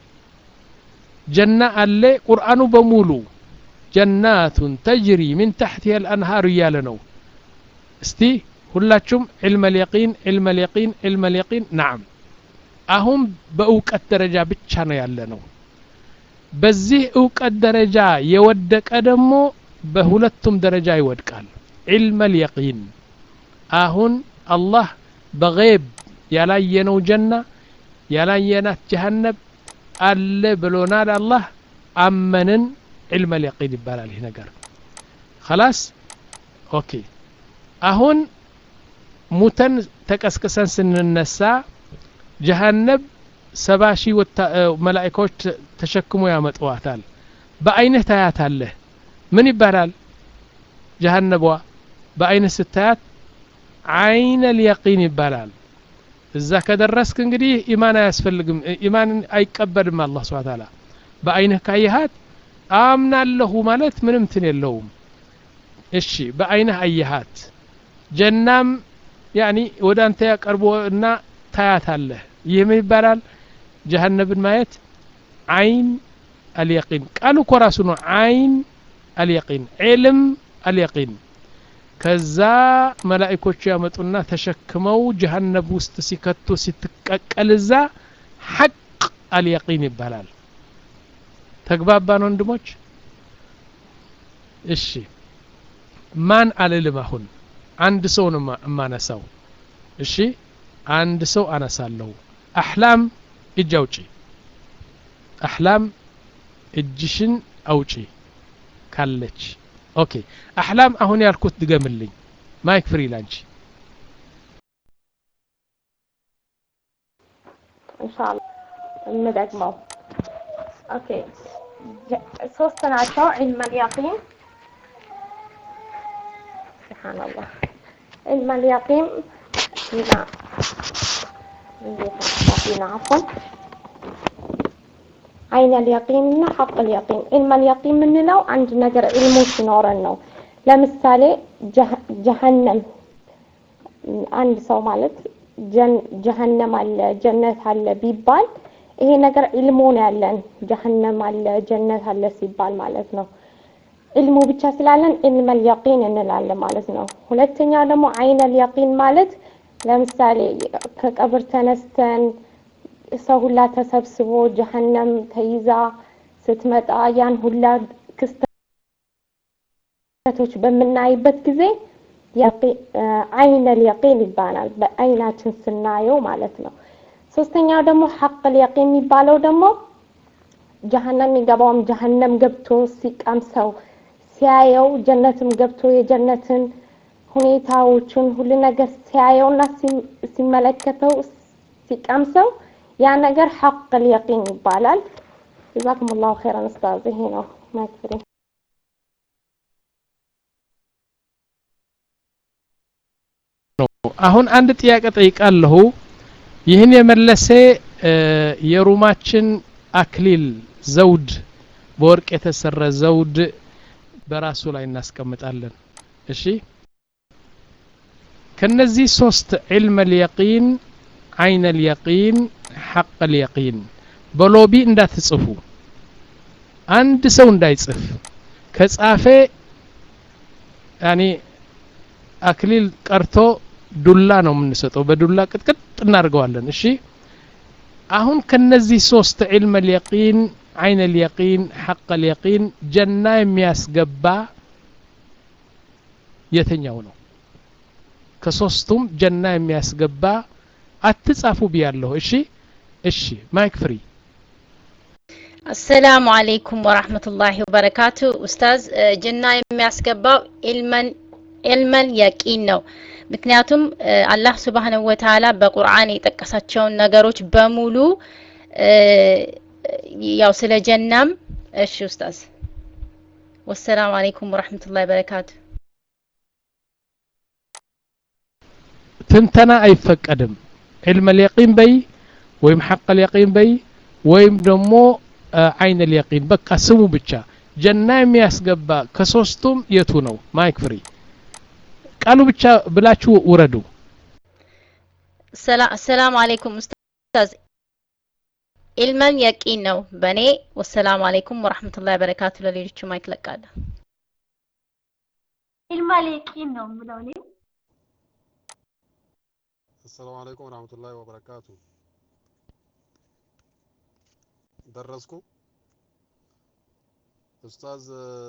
ጀና አለ ቁርአኑ በሙሉ ጀናቱን ተጅሪ ምን ታሕቲሃ ልአንሃር እያለ ነው እስቲ ሁላችሁም ዕልመ ልየቂን ዕልመ ልየቂን ዕልመ ልየቂን ናዓም አሁን በእውቀት ደረጃ ብቻ ነው ያለ ነው በዚህ እውቀት ደረጃ የወደቀ ደግሞ በሁለቱም ደረጃ ይወድቃል ዕልመ ልየቂን አሁን አላህ በገይብ ያላየነው ጀና ያላየናት ጀሃነብ አለ ብሎናል አላህ አመንን ዕልመ ልየቂን ይባላል ይህ ነገር خلاص ኦኬ አሁን ሙተን ተቀስቅሰን ስንነሳ ጀሃነብ ሰባ ሺህ መላኢካዎች ተሸክሞ ያመጥዋታል በአይንህ ታያታለህ ምን ይባላል ጀሃነቧ በአይንህ ስታያት አይነ ልየቂን ይባላል እዛ ከደረስክ እንግዲህ ኢማን አያስፈልግም ኢማን አይቀበልም አላህ ስብሓ ታላ በአይንህ ካየሃት አምናለሁ ማለት ምንም ትን የለውም እሺ በአይንህ አየሃት ጀናም ያኒ ወደ አንተ ያቀርቦ እና ታያታለህ ይህ ምን ይባላል ጀሃነብን ማየት አይን አልየቂን ቃሉ እኮ ራሱ ነው አይን አልየቂን ዕልም አልየቂን ከዛ መላኢኮቹ ያመጡና ተሸክመው ጀሃነብ ውስጥ ሲከቱ ስትቀቀል እዛ ሐቅ አልየቂን ይባላል ተግባባን ወንድሞች እሺ ማን አልልም አሁን አንድ ሰው ነው እማነሳው እሺ አንድ ሰው አነሳለሁ አሕላም እጅ አውጪ አሕላም እጅሽን አውጪ ካለች ኦኬ አሕላም አሁን ያልኩት ድገምልኝ ማይክ ፍሪ ላንቺ ኢንሻአላህ የምደግመው ኦኬ ሶስት ናቸው ዒልም አልያቂን ሱብሃንአላህ ዒልም አልያቂን እና እንዴት አፍን አይን አልያቂን እና ሐቅ አልያቂን ዒልም አልያቂን የምንለው አንድ ነገር ዒልሙ ሲኖረን ነው ለምሳሌ ጀሀነም አንድ ሰው ማለት ጀሀነም አለ ጀነት አለ ቢባል ይሄ ነገር ዒልሙ ነው ያለን ጀሀነም አለ ጀነት አለ ሲባል ማለት ነው ዒልሙ ብቻ ስላለን ዒልም አልያቂን እንላለን ማለት ነው ሁለተኛው ደግሞ አይን አልያቂን ማለት ለምሳሌ ከቀብር ተነስተን ሰው ሁላ ተሰብስቦ ጀሀነም ተይዛ ስትመጣ ያን ሁላ ክስተቶች በምናይበት ጊዜ አይን አልያቂን ይባላል በአይናችን ስናየው ማለት ነው ሶስተኛው ደግሞ ሐቅ አልያቂን የሚባለው ደግሞ ጀሀነም የሚገባውም ጀሀነም ገብቶ ሲቀምሰው ሲያየው ጀነትም ገብቶ የጀነትን ሁኔታዎችን ሁሉ ነገር ሲያየውና ሲመለከተው ሲቀምሰው ያ ነገር ሐቅ አልያቂን ይባላል ጀዛኩም ላሁ ኸይረን ኡስታዝ ይሄ ነው ማክፍሪ አሁን አንድ ጥያቄ ጠይቃለሁ ይህን የመለሰ የሩማችን አክሊል ዘውድ በወርቅ የተሰራ ዘውድ በራሱ ላይ እናስቀምጣለን እሺ ከነዚህ ሶስት ዒልም አልየቂን አይን አልየቂን ሐቅ አልየቂን በሎቢ እንዳትጽፉ አንድ ሰው እንዳይጽፍ ከጻፈ ያኒ አክሊል ቀርቶ ዱላ ነው የምንሰጠው በዱላ ቅጥቅጥ እናደርገዋለን እሺ አሁን ከነዚህ ሶስት ዒልም አልየቂን አይን አልየቂን ሐቅ አልየቂን ጀና የሚያስገባ የተኛው ነው ከሶስቱም ጀና የሚያስገባ አትጻፉ ብያለሁ እሺ እሺ ማይክ ፍሪ አሰላሙ አለይኩም ወራህመቱላሂ ወበረካቱ ኡስታዝ ጀና የሚያስገባው ኢልመን ኢልመን የቂን ነው ምክንያቱም አላህ ስብሓንሁ ወተዓላ በቁርአን የጠቀሳቸውን ነገሮች በሙሉ ያው ስለ ጀናም እሺ ኡስታዝ ወሰላሙ አለይኩም ወራህመቱላሂ ወበረካቱ ትንተና አይፈቀድም ዒልም አልየቂን በይ ወይም ሐቅ አልየቂን በይ ወይም ደግሞ አይን አልየቂን በቃ ስሙ ብቻ ጀና የሚያስገባ ከሶስቱም የቱ ነው ማይክ ፍሪ ቃሉ ብቻ ብላችሁ ውረዱ ሰላም አለይኩም ኡስታዝ ኢልመን የቂን ነው በእኔ ወሰላሙ አለይኩም ወራህመቱላሂ ወበረካቱ ለሌሎቹ ማይክ ለቃለ ኢልመል የቂን ነው የምለው እኔ አሰላሙ አለይኩም ወራህመቱላሂ ወበረካቱ ደረስኩ ኡስታዝ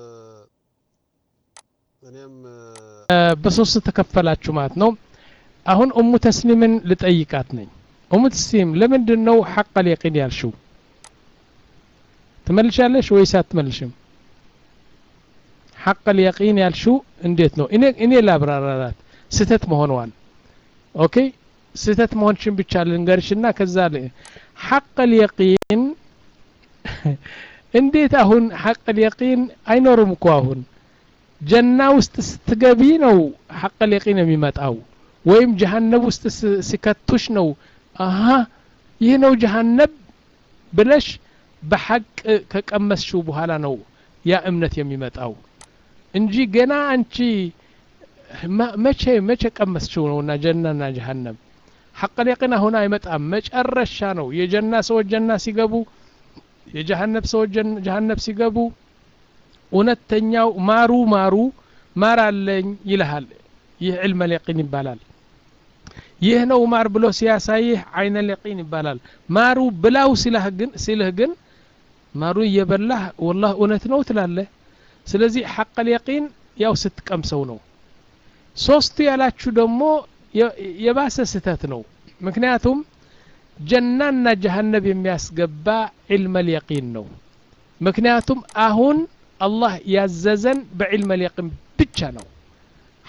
እኔም በሶስት ተከፈላችሁ ማለት ነው አሁን ኡሙ ተስሊምን ልጠይቃት ነኝ ኡሙ ተስሊም ለምንድን ነው ሐቅ አልየቂን ያልሽው ትመልሻለሽ ወይስ አትመልሽም ሐቅ አልየቂን ያልሽው እንዴት ነው እኔ እኔ ላብራራላት ስህተት መሆኗን ኦኬ ስህተት መሆንሽን ብቻ ልንገርሽና ከዛ ሐቅ አልየቂን እንዴት አሁን ሐቅ አልየቂን አይኖርም እኮ አሁን ጀና ውስጥ ስትገቢ ነው ሐቅ አልየቂን የሚመጣው ወይም ጀሃነብ ውስጥ ሲከቱሽ ነው አሀ ይህ ነው ጀሃነብ ብለሽ በሐቅ ከቀመስሽው በኋላ ነው ያ እምነት የሚመጣው እንጂ ገና አንቺ መቼ መቼ ቀመስችው ነውና ጀናና ጀሃነም ሐቅ አልየቂን አሁን አይመጣም መጨረሻ ነው የጀና ሰዎች ጀና ሲገቡ የጀሃነብ ሰዎች ጀሃነብ ሲገቡ እውነተኛው ማሩ ማሩ ማር አለኝ ይልሃል ይህ ዕልመ ልየቂን ይባላል ይህ ነው ማር ብሎ ሲያሳይህ አይነ ልየቂን ይባላል ማሩ ብላው ሲልህ ግን ሲልህ ግን ማሩ እየበላህ ወላህ እውነት ነው ትላለህ ስለዚህ ሐቅ ልየቂን ያው ስትቀምሰው ነው ሶስቱ ያላችሁ ደግሞ የባሰ ስህተት ነው ምክንያቱም ጀናና ጀሃነብ የሚያስገባ ዕልመ ልየቂን ነው ምክንያቱም አሁን አላህ ያዘዘን በዕልመ ልየቂን ብቻ ነው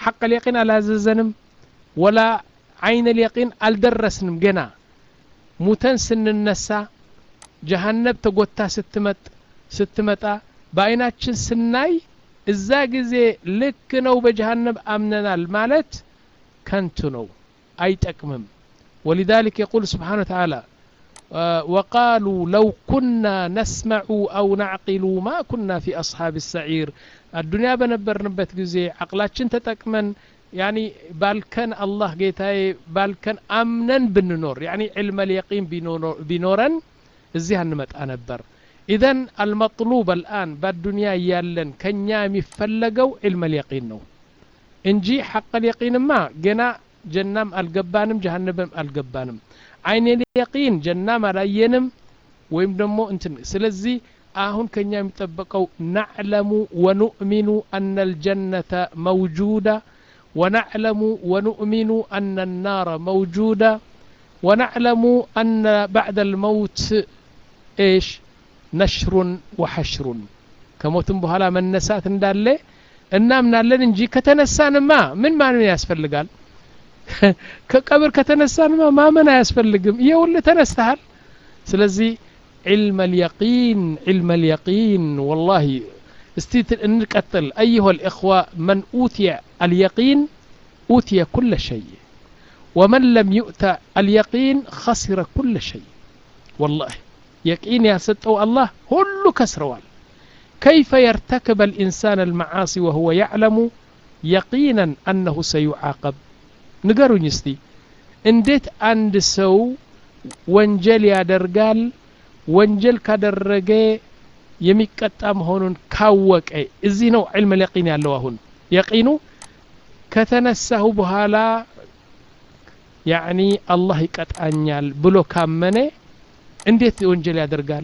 ሐቅ ልየቂን አላዘዘንም ወላ አይነ ልየቂን አልደረስንም ገና ሙተን ስንነሳ ጀሃነብ ተጎታ ስትመጥ ስትመጣ በአይናችን ስናይ እዛ ጊዜ ልክ ነው በጀሃነብ አምነናል ማለት ከንቱ ነው አይጠቅምም ولذلك يقول سبحانه وتعالى آه وقالوا لو كنا نسمع أو نعقل ما كنا في أصحاب السعير الدنيا بنبرنبت جزي عقلاتشن تتكمن يعني بالكن الله جيتاي بالكن أمنا بالنور يعني علم اليقين بنورا እዚህ አንመጣ ነበር ኢዘን አልመጥሉብ አልአን በዱንያ እያለን ከኛ የሚፈለገው ዕልመ ልየቂን ነው እንጂ ሐቅ ልየቂንማ ገና ጀናም አልገባንም ጀሃነብም አልገባንም አይን ልየቂን ጀናም አላየንም ወይም ደግሞ እንትን ስለዚህ አሁን ከኛ የሚጠበቀው ናዕለሙ ወኑእሚኑ አነ ልጀነተ መውጁዳ ونعلم ونؤمن أن النار موجودة ونعلم أن بعد الموت إيش نشر وحشر كموتم بهلا من نسات እንዳለ እናምናለን እንጂ ከተነሳንማ ምን ማመን ያስፈልጋል ከቀብር ከተነሳንማ ማመን አያስፈልግም ይኸውል ተነስተሃል ስለዚህ علم اليقين علم اليقين والله استيت نقتل أيها الإخوة من أوتي اليقين أوتي كل شيء ومن لم يؤت اليقين خسر كل شيء والله يقين يا ستو الله كل كسروال كيف يرتكب الإنسان المعاصي وهو يعلم يقينا أنه سيعاقب نقروا نستي انديت عند سو ወንጀል ያደርጋል ወንጀል ካደረገ የሚቀጣ መሆኑን ካወቀ እዚህ ነው ዕልም ልየቂን ያለው አሁን የቂኑ ከተነሳሁ በኋላ ያዕኒ አላህ ይቀጣኛል ብሎ ካመነ እንዴት ወንጀል ያደርጋል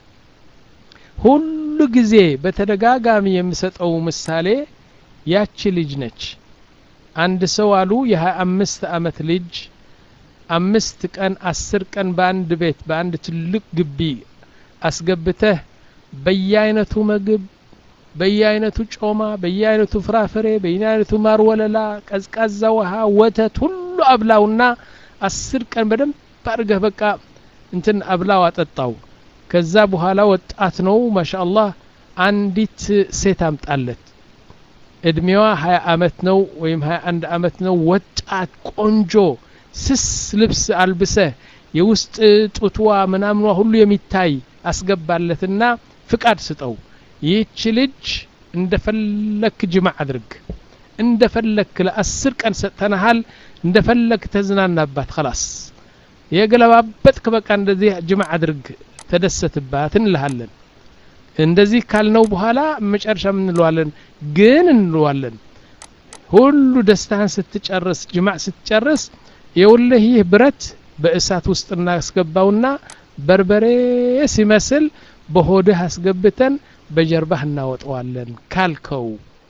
ሁሉ ጊዜ በተደጋጋሚ የምሰጠው ምሳሌ ያቺ ልጅ ነች አንድ ሰው አሉ የሀያ አምስት አመት ልጅ አምስት ቀን አስር ቀን በአንድ ቤት በአንድ ትልቅ ግቢ አስገብተህ በየአይነቱ ምግብ በየአይነቱ ጮማ በየአይነቱ ፍራፍሬ በየአይነቱ ማር ወለላ ቀዝቃዛ ውሃ ወተት ሁሉ አብላውና አስር ቀን በደንብ አድርገህ በቃ እንትን አብላው አጠጣው ከዛ በኋላ ወጣት ነው ማሻአላህ አንዲት ሴት አምጣለት እድሜዋ ሀያ አመት ነው ወይም ሀያ አንድ አመት ነው ወጣት ቆንጆ ስስ ልብስ አልብሰህ የውስጥ ጡትዋ ምናምኗ ሁሉ የሚታይ አስገባለትና ፍቃድ ስጠው ይህች ልጅ እንደፈለክ ጅማ አድርግ እንደፈለክ ለአስር ቀን ሰጥተናሃል እንደፈለክ ተዝናናባት ከላስ የገለባበጥክ በቃ እንደዚህ ጅማ አድርግ ተደሰትባት እንልሃለን እንደዚህ ካልነው በኋላ መጨረሻ እንለዋለን ግን እንለዋለን ሁሉ ደስታህን ስትጨርስ ጅማዕ ስትጨርስ የውልህ ይህ ብረት በእሳት ውስጥ እናስገባውና በርበሬ ሲመስል በሆድህ አስገብተን በጀርባህ እናወጠዋለን ካልከው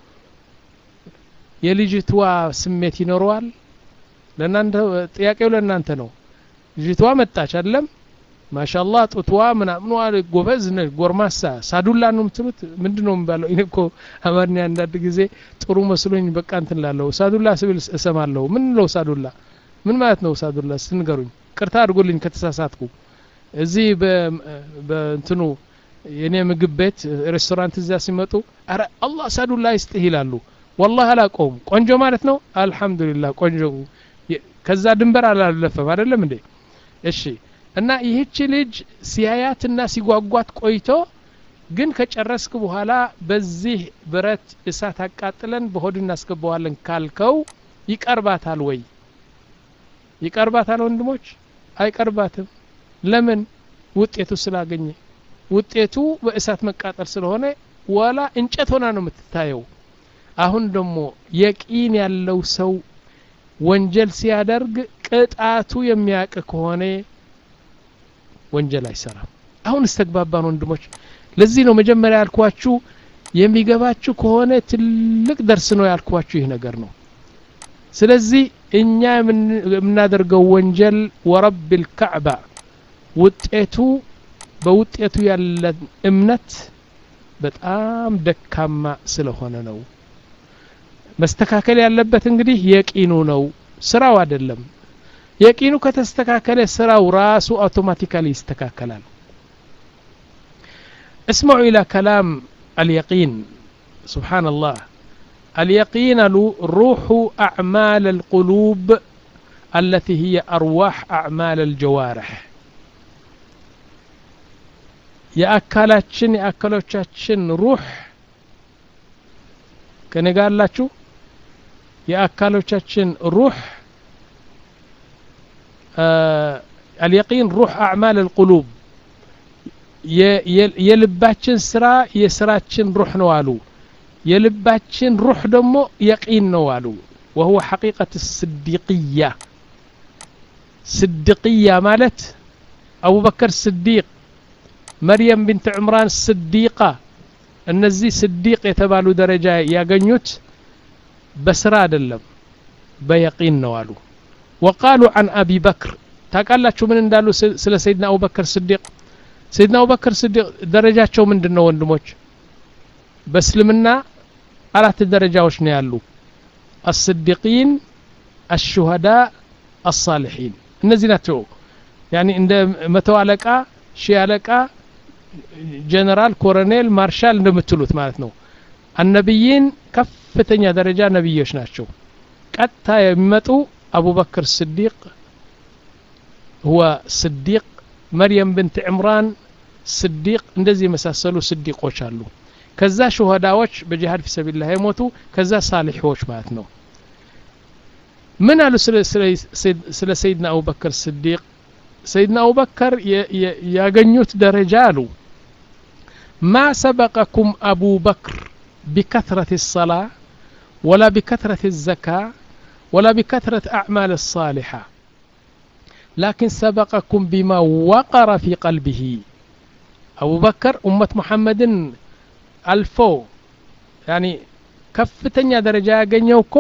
የልጅቷ ስሜት ይኖረዋል ለእናንተ ጥያቄው ለእናንተ ነው ልጅቷ መጣች አይደለም ማሻአላህ ጡትዋ ምናምኗ ጎበዝ ነች ጎርማሳ ሳዱላ ነው የምትሉት ምንድን ነው የሚባለው እኔ እኮ አማርኛ አንዳንድ ጊዜ ጥሩ መስሎኝ በቃ እንትን ላለሁ ሳዱላ ስብል እሰማለሁ ምን ነው ሳዱላ ምን ማለት ነው ሳዱላ ስንገሩኝ ቅርታ አድርጎልኝ ከተሳሳትኩ እዚህ በእንትኑ የኔ ምግብ ቤት ሬስቶራንት እዚያ ሲመጡ አረ አላህ ሳዱላ ይስጥህ ይላሉ ወላህ አላቀውም ቆንጆ ማለት ነው አልহামዱሊላህ ቆንጆ ከዛ ድንበር አላለፈም አይደለም እንዴ እሺ እና ይህች ልጅ ሲያያትና ሲጓጓት ቆይቶ ግን ከጨረስክ በኋላ በዚህ ብረት እሳት አቃጥለን በሆድ እናስገባዋለን ካልከው ይቀርባታል ወይ ይቀርባታል ወንድሞች አይቀርባትም ለምን ውጤቱ ስላገኘ ውጤቱ በእሳት መቃጠል ስለሆነ ወላ እንጨት ሆና ነው የምትታየው አሁን ደግሞ የቂን ያለው ሰው ወንጀል ሲያደርግ ቅጣቱ የሚያውቅ ከሆነ ወንጀል አይሰራም አሁን እስተግባባን ወንድሞች ለዚህ ነው መጀመሪያ ያልኳችሁ የሚገባችሁ ከሆነ ትልቅ ደርስ ነው ያልኳችሁ ይህ ነገር ነው ስለዚህ እኛ የምናደርገው ወንጀል ወረብ ልካዕባ ውጤቱ በውጤቱ ያለን እምነት በጣም ደካማ ስለሆነ ነው መስተካከል ያለበት እንግዲህ የቂኑ ነው ስራው አይደለም የቂኑ ከተስተካከለ ስራው ራሱ አውቶማቲካሊ ይስተካከላል اسمعوا إلى كلام اليقين سبحان الله اليقين روح أعمال القلوب التي هي أرواح أعمال الجوارح የአካላችን የአካሎቻችን ሩህ ከኔ ጋር አላችሁ የአካሎቻችን ሩህ አልየቂን ሩህ አዕማል አልቁሉብ የልባችን ስራ የስራችን ሩህ ነው አሉ የልባችን ሩህ ደግሞ የቂን ነው አሉ وهو حقيقة الصديقية صديقية مالت أبو بكر الصديق مريم بنت عمران الصديقة እነዚህ ስዲቅ የተባሉ ደረጃ ያገኙት በስራ አይደለም በየቂን ነው አሉ ወቃሉ አን አቢ በክር ታውቃላችሁ ምን እንዳሉ ስለ ሰይድና አቡበክር ስዲቅ ሰይድና አቡበክር ስዲቅ ደረጃቸው ምንድን ነው ወንድሞች በእስልምና አራት ደረጃዎች ነው ያሉ አስዲቂን አሹሃዳ አሳልሒን እነዚህ ናቸው ያኒ እንደ መቶ አለቃ ሺህ አለቃ ጀነራል ኮሎኔል ማርሻል እንደምትሉት ማለት ነው አነቢይን ከፍተኛ ደረጃ ነቢዮች ናቸው ቀጥታ የሚመጡ አቡበክር ስዲቅ ሁወ ስዲቅ መርየም ብንት ዕምራን ስዲቅ እንደዚህ የመሳሰሉ ስዲቆች አሉ ከዛ ሹሃዳዎች በጂሃድ ፊ ሰቢላህ የሞቱ ከዛ ሳሊሖች ማለት ነው ምን አሉ ስለ ሰይድና አቡበክር ስዲቅ ሰይድና አቡበከር ያገኙት ደረጃ አሉ ማ ሰበቀኩም አቡ በክር ቢከትረት ሰላ ወላ ቢከትረት ዘካ ወላ ቢከትረት አዕማል ሳሊሓ ላኪን ሰበቀኩም ቢማ ወቀረ ፊ ቀልቢሂ አቡበከር ኡመት ሙሐመድን አልፎ ያኒ ከፍተኛ ደረጃ ያገኘው እኮ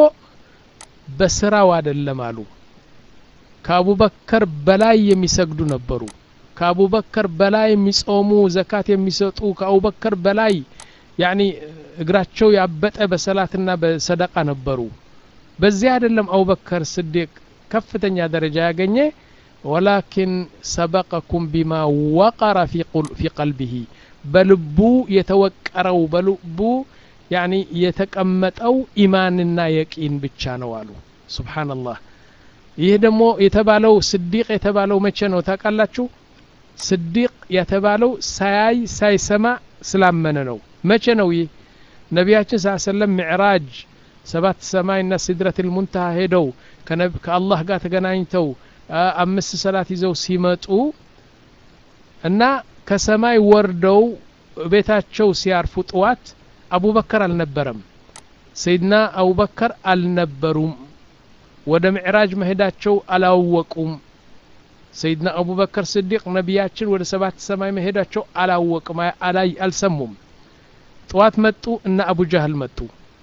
በስራው አይደለም አሉ ከአቡበከር በላይ የሚሰግዱ ነበሩ ከአቡበከር በላይ የሚጾሙ ዘካት የሚሰጡ ከአቡበከር በላይ ያኒ እግራቸው ያበጠ በሰላትና በሰደቃ ነበሩ በዚህ አይደለም አቡበከር ስዲቅ ከፍተኛ ደረጃ ያገኘ ወላኪን ሰበቀኩም ቢማ ወቀረ ፊ ቀልቢሂ በልቡ የተወቀረው በልቡ ያኒ የተቀመጠው ኢማንና የቂን ብቻ ነው አሉ ሱብሓነላህ ይህ ደግሞ የተባለው ስዲቅ የተባለው መቼ ነው ታውቃላችሁ ስዲቅ የተባለው ሳያይ ሳይሰማ ስላመነ ነው መቼ ነው ይህ ነቢያችን ስ ሰለም ሚዕራጅ ሰባት ሰማይና ሲድረት ልሙንተሃ ሄደው ከአላህ ጋር ተገናኝተው አምስት ሰላት ይዘው ሲመጡ እና ከሰማይ ወርደው ቤታቸው ሲያርፉ ጥዋት አቡበከር አልነበረም ሰይድና አቡበከር አልነበሩም ወደ ምዕራጅ መሄዳቸው አላወቁም ሰይድና አቡበከር ስዲቅ ነቢያችን ወደ ሰባት ሰማይ መሄዳቸው አላወቅም አላይ አልሰሙም ጠዋት መጡ እና አቡ ጃህል መጡ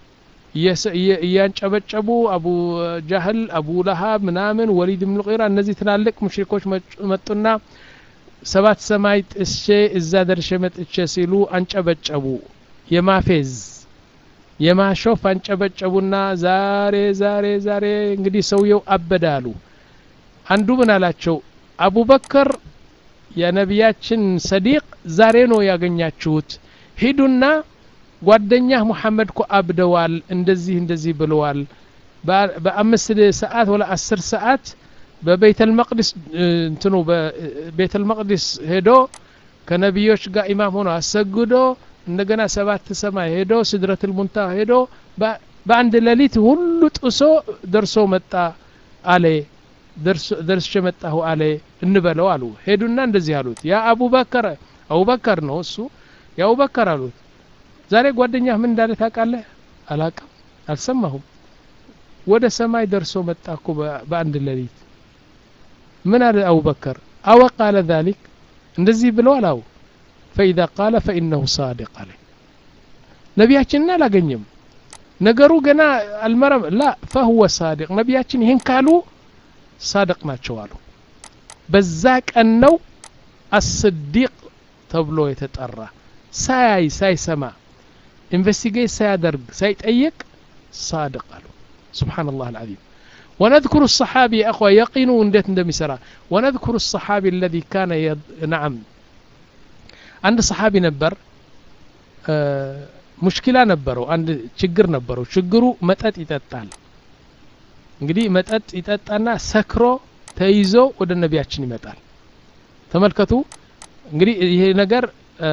እያንጨበጨቡ አቡ ጃህል አቡ ለሃብ ምናምን ወሊድ ብን ቂራ እነዚህ ትላልቅ ሙሽሪኮች መጡና ሰባት ሰማይ ጥሼ እዛ ደርሼ መጥቼ ሲሉ አንጨበጨቡ የማፌዝ የማሾፍ አንጨበጨቡና ዛሬ ዛሬ ዛሬ እንግዲህ ሰውየው አበደ አሉ አንዱ ምን አላቸው አቡበከር የነቢያችን ሰዲቅ ዛሬ ነው ያገኛችሁት ሂዱና ጓደኛህ ሙሐመድ ኮ አብደዋል እንደዚህ እንደዚህ ብለዋል በአምስት ሰዓት ወላ አስር ሰዓት በቤተል መቅዲስ እንትኑ በቤተል መቅዲስ ሄዶ ከነቢዮች ጋር ኢማም ሆኖ አሰግዶ እንደገና ሰባት ሰማይ ሄዶ ስድረትል ሙንታ ሄዶ በአንድ ሌሊት ሁሉ ጥሶ ደርሶ መጣ አለ ደርሼ መጣሁ አለ እንበለው አሉ ሄዱና እንደዚህ አሉት ያ አቡበከር አቡበከር ነው እሱ የአቡበከር አሉት ዛሬ ጓደኛህ ምን እንዳለ ታውቃለህ አላቅም አልሰማሁም ወደ ሰማይ ደርሶ መጣ እኮ በአንድ ሌሊት ምን አለ አቡበከር አወ ቃለ ذلك እንደዚህ ብለዋል አው ፈኢዛ ቃለ ፈኢነሁ ሳዲቅ አለ ነቢያችንን አላገኘም ነገሩ ገና አልመረም ላ ፈሁወ ሳዲቅ ነቢያችን ይህን ካሉ ሳድቅ ናቸው አሉ በዛ ቀን ነው አስዲቅ ተብሎ የተጠራ ሳያይ ሳይሰማ ኢንቨስቲጌት ሳያደርግ ሳይጠይቅ صادق قالوا سبحان الله العظيم ونذكر الصحابي يا أخوة يقينوا انديت اندمي سرا ونذكر الصحابي الذي كان يض... نعم عند صحابي نبر آه ሙሽኪላ ነበረው አንድ ችግር ነበረው ችግሩ መጠጥ ይጠጣል እንግዲህ መጠጥ ይጠጣና ሰክሮ ተይዞ ወደ ነቢያችን ይመጣል ተመልከቱ እንግዲህ ይሄ ነገር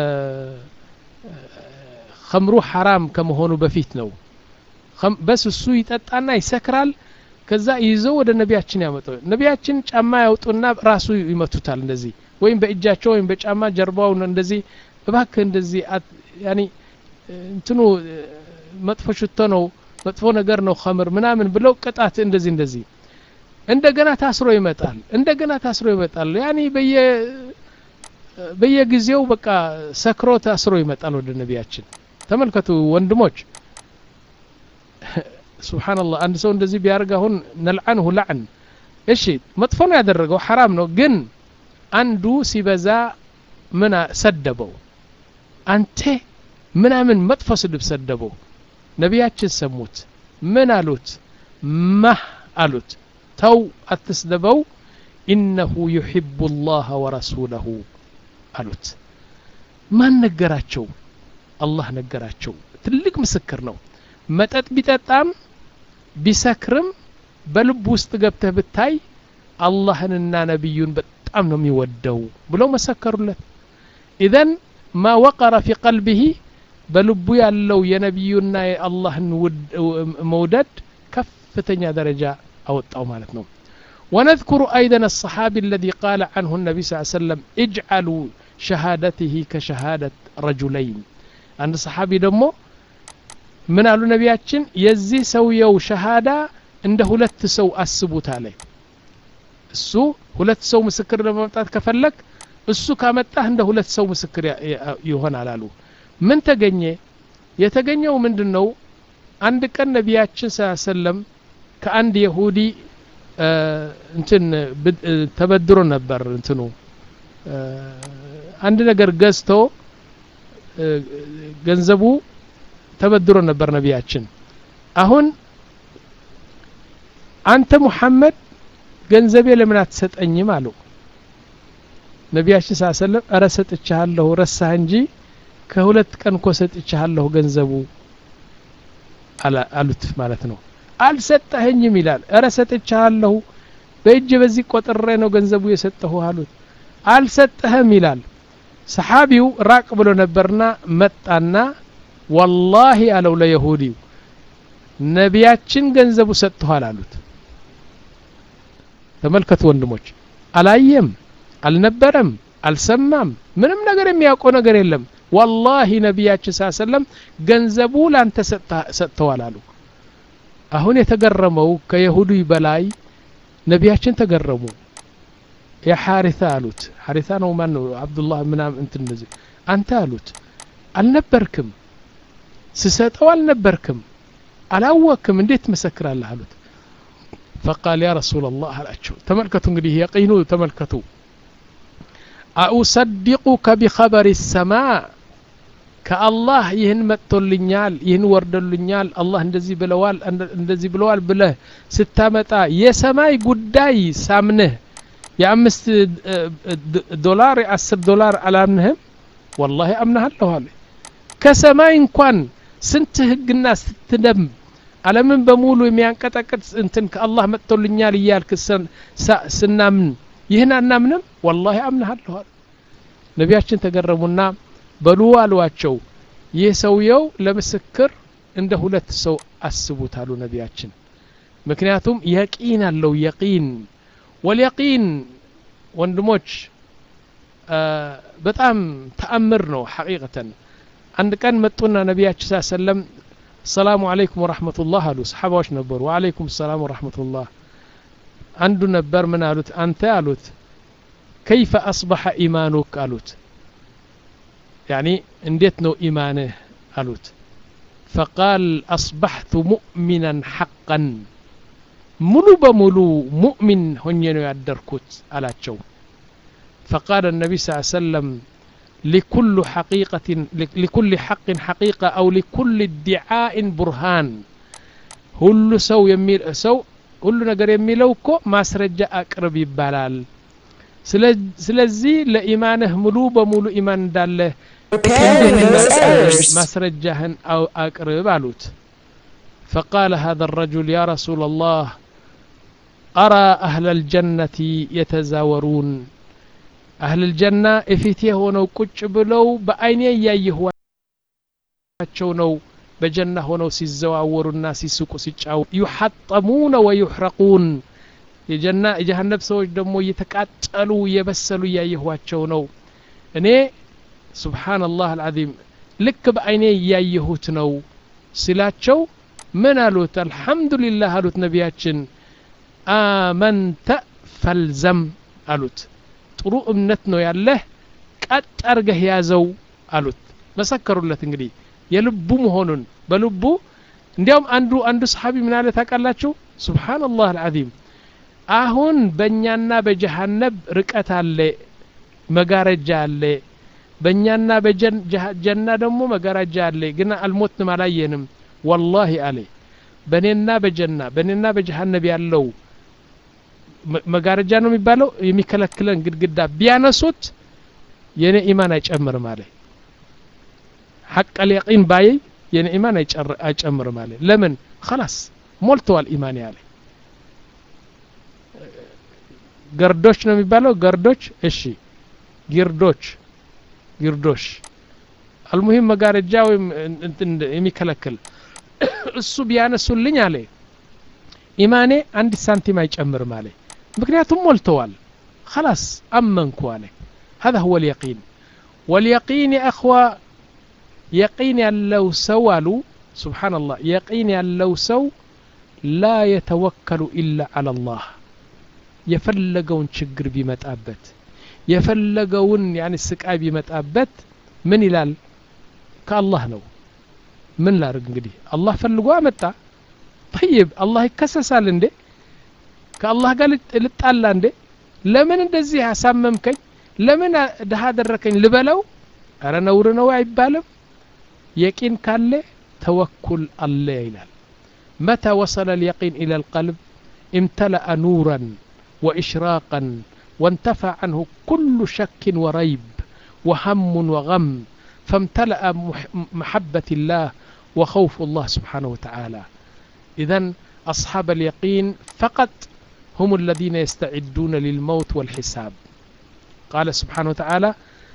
ከምሩ ሐራም ከመሆኑ በፊት ነው በስ እሱ ይጠጣና ይሰክራል ከዛ ይዘው ወደ ነቢያችን ያመጣው ነቢያችን ጫማ ያውጡና ራሱ ይመቱታል እንደዚህ ወይም በእጃቸው ወይም በጫማ ጀርባውን እንደዚህ እባክህ እንደዚህ ያኒ እንትኑ መጥፎ ሽቶ ነው መጥፎ ነገር ነው ከምር ምናምን ብለው ቅጣት እንደዚህ እንደዚህ እንደገና ታስሮ ይመጣል እንደገና ታስሮ ይመጣል ያኒ በየ በየጊዜው በቃ ሰክሮ ታስሮ ይመጣል ወደ ነቢያችን ተመልከቱ ወንድሞች ስብሓንላህ አንድ ሰው እንደዚህ ቢያደርግ አሁን ነልዓንሁ ላዕን እሺ መጥፎ ነው ያደረገው ሐራም ነው ግን አንዱ ሲበዛ ምን ሰደበው አንቴ ምናምን መጥፎ ስድብ ሰደበው ነቢያችን ሰሙት ምን አሉት ማህ አሉት ተው አትስደበው ኢነሁ ዩሕቡ ላህ ወረሱለሁ አሉት ማን ነገራቸው አላህ ነገራቸው ትልቅ ምስክር ነው መጠጥ ቢጠጣም ቢሰክርም በልብ ውስጥ ገብተህ ብታይ አላህንና ነቢዩን በጣም ነው የሚወደው ብለው መሰከሩለት ኢዘን ማ ወቀረ ፊ ቀልቢህ በልቡ ያለው የነቢዩና የአላህን መውደድ ከፍተኛ ደረጃ አወጣው ማለት ነው ونذكر أيضا الصحابي الذي قال عنه النبي صلى الله عليه وسلم اجعلوا شهادته كشهادة رجلين عند صحابي دمو من قالوا نبياتشن يزي سويو شهادة عند هلت سو أسبوت عليه እሱ ሁለት ሰው ምስክር ለማምጣት ከፈለግ እሱ ካመጣህ እንደ ሁለት ሰው ምስክር ይሆናል አሉ ምን ተገኘ የተገኘው ምንድን ነው አንድ ቀን ነቢያችን ሰለም ከአንድ የሁዲ እንትን ተበድሮ ነበር እንትኑ አንድ ነገር ገዝቶ ገንዘቡ ተበድሮ ነበር ነቢያችን አሁን አንተ ሙሐመድ ገንዘቤ ለምን አትሰጠኝም አለው ነቢያችን ስ ሰለም እረ ሰጥቻለሁ ረሳህ እንጂ ከሁለት ቀን እኮ ሰጥቻለሁ ገንዘቡ አሉት ማለት ነው አልሰጠኸኝም ይላል እረ ሰጥቻለሁ በእጅ በዚህ ቆጥሬ ነው ገንዘቡ የሰጠሁ አሉት አልሰጠህም ይላል ሰሓቢው ራቅ ብሎ ነበርና መጣና ወላሂ አለው ለየሁዲው ነቢያችን ገንዘቡ ሰጥተኋል አሉት ተመልከቱ ወንድሞች አላየም አልነበረም አልሰማም ምንም ነገር የሚያውቀው ነገር የለም ወላሂ ነቢያችን ስ ሰለም ገንዘቡ ላንተ ሰጥተዋል አሉ አሁን የተገረመው ከየሁዱ በላይ ነቢያችን ተገረሙ የሐሪታ አሉት ሐሪታ ነው ማን ነው አብዱላህ ምናም እንትን እንደዚህ አንተ አሉት አልነበርክም ስሰጠው አልነበርክም አላወክም እንዴት ትመሰክራለህ አሉት ፈቃል ያ ረሱላ ላህ አላቸው ተመልከቱ እንግዲህ የቂኑ ተመልከቱ አኡሰዲቁከ ቢኸበሪ ሰማ ከአላህ ይህን መጥቶልኛል ይህን ወርደልኛል አላህ እንደዚህ ብለዋል እንደዚህ ብለዋል ብለህ ስታመጣ የሰማይ ጉዳይ ሳምንህ የአምስት ዶላር የአስር ዶላር አላምንህም ወላሂ አምናሃለሁ አለ ከሰማይ እንኳን ስንት ህግና ስትደም አለምን በሙሉ የሚያንቀጠቅጥ እንትን ከአላህ መጥቶልኛል እያልክ ስናምን ይህን አናምንም ወላሂ አምናሃለሁ አለ ነቢያችን ተገረሙና በሉ አሏቸው ይህ ሰውየው ለምስክር እንደ ሁለት ሰው አስቡት አሉ ነቢያችን ምክንያቱም የቂን አለው የቂን ወልየቂን ወንድሞች በጣም ተአምር ነው ሐቂቀተን አንድ ቀን መጡና ነቢያችን ስ ሰለም ሰላሙ አለይኩም ወረሕመቱላህ አሉ ሰሓባዎች ነበሩ ወአለይኩም ሰላም ወረሕመቱላህ አንዱ ነበር ምን አሉት አንተ አሉት ከይፈ አስበሐ ኢማኑክ አሉት ያኒ እንዴት ነው ኢማንህ አሉት ፈቃል አስበሕቱ ሙእሚናን ሐቀን ሙሉ በሙሉ ሙእሚን ሆኜ ነው ያደርኩት አላቸው فقال النبي صلى الله عليه وسلم لكل حقيقة لكل حق حقيقة أو لكل ادعاء برهان ሁሉ ሰው የሚል ሰው ሁሉ ነገር የሚለው እኮ ማስረጃ አቅርብ ይባላል ስለዚህ ለኢማንህ ሙሉ በሙሉ ኢማን እንዳለህ ማስረጃህን አቅርብ አሉት فقال هذا الرجل يا رسول الله أرى أهل الجنة يتزاورون أهل الجنة إفتيه ونو كتش بلو بأين يهواቸው ነው በጀና ሆነው ሲዘዋወሩና ሲስቁ ሲጫው ዩሐጠሙነ ወዩሕረቁን የጀና የጀሃነብ ሰዎች ደግሞ እየተቃጠሉ እየበሰሉ እያየኋቸው ነው እኔ ሱብሓነላህ አልዓዚም ልክ በአይኔ እያየሁት ነው ሲላቸው ምን አሉት አልሐምዱሊላህ አሉት ነቢያችን አመንተ ፈልዘም አሉት ጥሩ እምነት ነው ያለህ ቀጥ አርገህ ያዘው አሉት መሰከሩለት እንግዲህ የልቡ መሆኑን በልቡ እንዲያውም አንዱ አንዱ ሰሓቢ ምን አለ ታውቃላችሁ ሱብሓነላህ አልዓዚም አሁን በእኛና በጀሃነብ ርቀት አለ መጋረጃ አለ በእኛና በጀና ደግሞ መጋረጃ አለ ግን አልሞትንም አላየንም ወላሂ አለ በእኔና በጀና በእኔና በጀሃነብ ያለው መጋረጃ ነው የሚባለው የሚከለክለን ግድግዳ ቢያነሱት የኔ ኢማን አይጨምርም አለ ሐቅ አልየቂን ባየይ የኔ ኢማን አይጨምርም አለ ለምን خلاص ሞልተዋል ኢማን ያለ ገርዶች ነው የሚባለው ገርዶች እሺ ጊርዶች ጊርዶሽ አልሙሂም መጋረጃ ወይም የሚከለክል እሱ ቢያነሱልኝ አለ ኢማኔ አንድ ሳንቲም አይጨምርም አለ ምክንያቱም ሞልተዋል خلاص አመንኩ አለ هذا هو اليقين واليقين يا اخوة يقين ያለው ሰው አሉ سبحان الله يقين ያለው ሰው لا يتوكل إلا على الله የፈለገውን ችግር ቢመጣበት የፈለገውን ያኒ ስቃይ ቢመጣበት ምን ይላል ከአላህ ነው ምን ላርግ እንግዲህ አላህ ፈልጎ አመጣ ጠይብ አላህ ይከሰሳል እንዴ ከአላህ ጋር ልጣላ እንዴ ለምን እንደዚህ አሳመምከኝ ለምን ድሃ አደረከኝ ልበለው አረ ነውር ነው አይባልም የቂን ካለ ተወኩል አለ ይላል متى وصل اليقين إلى القلب امتلأ نورا وإشراقا وانتفى عنه كل شك وريب وهم وغم فامتلأ محبة الله وخوف الله سبحانه وتعالى إذا أصحاب اليقين فقط هم الذين يستعدون للموت والحساب قال سبحانه وتعالى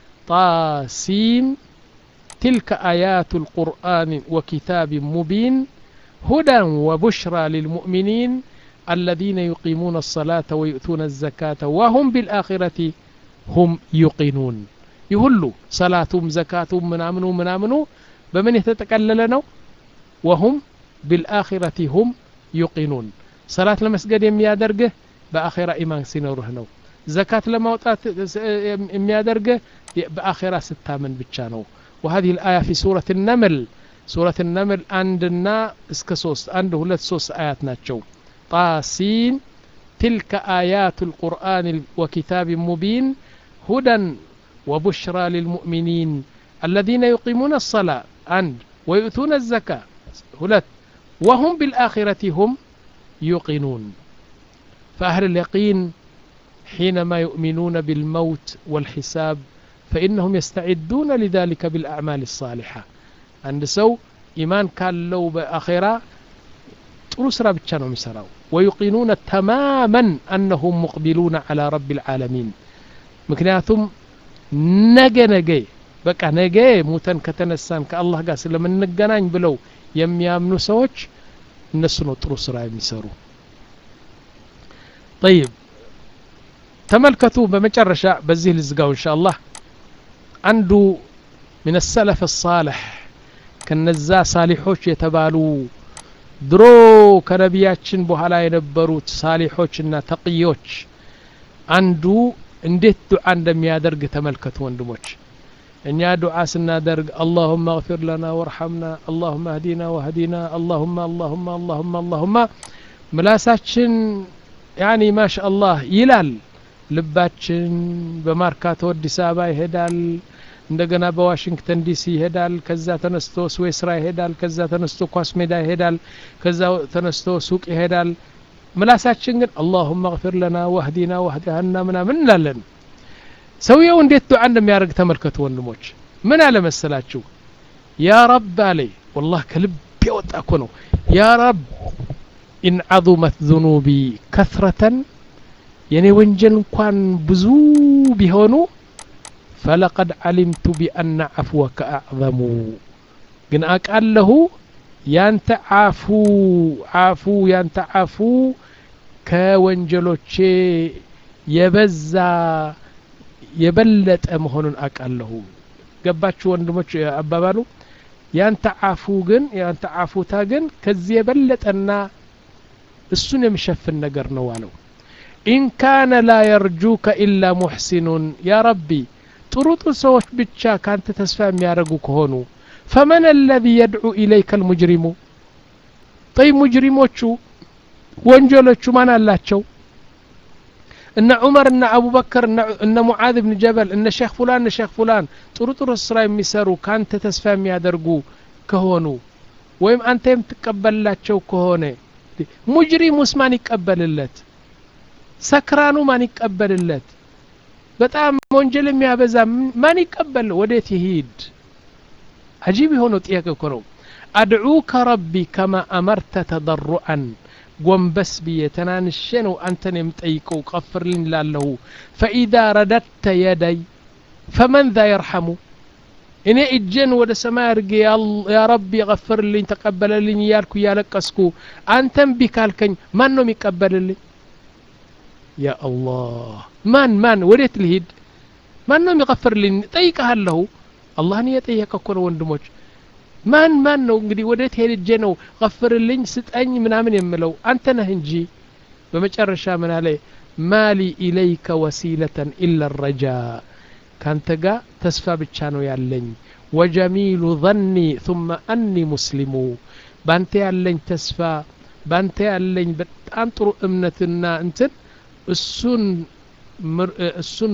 طاسيم تلك آيات القرآن وكتاب مبين هدى وبشرى للمؤمنين الذين يقيمون الصلاة ويؤتون الزكاة وهم بالآخرة هم يقنون يهلوا صلاتهم زكاتهم منامنوا منامنوا بمن يتتكلل وهم بالآخرة هم يقنون صلاة لمسجد يميادرقه بآخرة إيمان سينوره نو زكاة لما وطات يميادرقه بآخرة ستامن بتشانو وهذه الآية في سورة النمل سورة النمل عندنا اسكسوس عند هلت سوس آيات ناتشو طاسين تلك آيات القرآن وكتاب مبين هدى وبشرى للمؤمنين الذين يقيمون الصلاة عند ويؤتون الزكاة هلت وهم بالآخرة هم يوقنون فأهل اليقين حينما يؤمنون بالموت والحساب فإنهم يستعدون لذلك بالأعمال الصالحة عند سو إيمان كان لو بآخرة ጥሩ ስራ ብቻ ነው የሚሰራው ወዩቂኑነ ተማመን አነሁም ሙቅቢሉነ አላ ረቢ ልዓለሚን ምክንያቱም ነገ ነገ በቃ ነገ ሙተን ከተነሳን ከአላህ ጋር ስለምንገናኝ ብለው የሚያምኑ ሰዎች እነሱ ነው ጥሩ ስራ የሚሰሩ ጠይብ ተመልከቱ በመጨረሻ በዚህ ልዝጋው እንሻ አላህ አንዱ ምን ሰለፍ ሳልሕ ከነዛ ሳሊሖች የተባሉ ድሮ ከነቢያችን በኋላ የነበሩት ሳሊሖችና ተቅዮች አንዱ እንዴት ዱዓ እንደሚያደርግ ተመልከቱ ወንድሞች እኛ ዱዓ ስናደርግ አላሁመ እግፊር ለና ወርሐምና አላሁመ አህዲና ወህዲና አላሁመ አላሁመ አላሁመ አላሁመ ምላሳችን ያኒ ማሻ አላህ ይላል ልባችን በማርካቶ አዲስ አበባ ይሄዳል እንደገና በዋሽንግተን ዲሲ ይሄዳል ከዛ ተነስቶ ስዌስራ ይሄዳል ከዛ ተነስቶ ኳስ ሜዳ ይሄዳል ከዛ ተነስቶ ሱቅ ይሄዳል ምላሳችን ግን አላሁመ እግፊር ለና ወህዲና ወህዲሃና ምናምን እንላለን ሰውየው እንዴት ዱዓ እንደሚያደርግ ተመልከቱ ወንድሞች ምን አለ መሰላችሁ ያ ረብ አለ ወላህ ከልብ የወጣ እኮ ነው ያ ረብ ኢን ዐظመት ذኑቢ ከትረተን የኔ ወንጀል እንኳን ብዙ ቢሆኑ ፈለቀድ ዓሊምቱ ቢአነ ዐፍወከ አዕظሙ ግን አቃለሁ ያንተ አፉ አፉ ያንተ አፉ ከወንጀሎቼ የበዛ የበለጠ መሆኑን አቃለሁ ገባችሁ ወንድሞች አባባሉ ያንተ አፉ ግን ያንተ አፉታ ግን ከዚህ የበለጠና እሱን የሚሸፍን ነገር ነው አለው ኢን ካነ ላ የርጁከ ኢላ ሙሕሲኑን ያ ረቢ ጥሩ ጥሩ ሰዎች ብቻ ካንተ ተስፋ የሚያደርጉ ከሆኑ ፈመን አለዚ የድዑ ኢለይከ ልሙጅሪሙ ጠይ ሙጅሪሞቹ ወንጀሎቹ ማን አላቸው እነ ዑመር እነ አቡበከር እነ ሙዓዝ ብን ጀበል እነ ሼክ ፉላን እነ ሼክ ፉላን ጥሩ ጥሩ ስራ የሚሰሩ ካንተ ተስፋ የሚያደርጉ ከሆኑ ወይም አንተ የምትቀበልላቸው ከሆነ ሙጅሪሙስ ማን ይቀበልለት ሰክራኑ ማን ይቀበልለት በጣም ወንጀል የሚያበዛ ማን ይቀበል ወዴት ይሂድ አጂብ የሆነው ጥያቄ እኮ ነው አድዑከ ረቢ ከማ አመርተ ተضሩዐን ጎንበስ ብዬ ተናንሼ ነው አንተን የምጠይቀው ቀፍርልኝ ላለሁ ፈኢዛ ረደድተ የደይ ፈመን ዛ የርሐሙ እኔ እጄን ወደ ሰማይ አድርጌ ያ ረቢ ቀፍርልኝ ተቀበለልኝ እያልኩ እያለቀስኩ አንተን ቢካልከኝ ማን ነው የሚቀበልልኝ ያ አላህ ማን ማን ወዴት ልሂድ ማን ነው የሚቀፍርልኝ ጠይቀሃለሁ አላህን እየጠየቀ እኮ ነው ወንድሞች ማን ማን ነው እንግዲህ ወዴት ሄድጄ ነው ቀፍርልኝ ስጠኝ ምናምን የምለው አንተ ነህ እንጂ በመጨረሻ ምን አለ ማሊ ኢለይከ ወሲለተን ኢላ ረጃ ካንተ ጋር ተስፋ ብቻ ነው ያለኝ ወጀሚሉ ظኒ ثم አኒ ሙስሊሙ ባንተ ያለኝ ተስፋ ባንተ ያለኝ በጣም ጥሩ እምነትና እንትን እሱን እሱን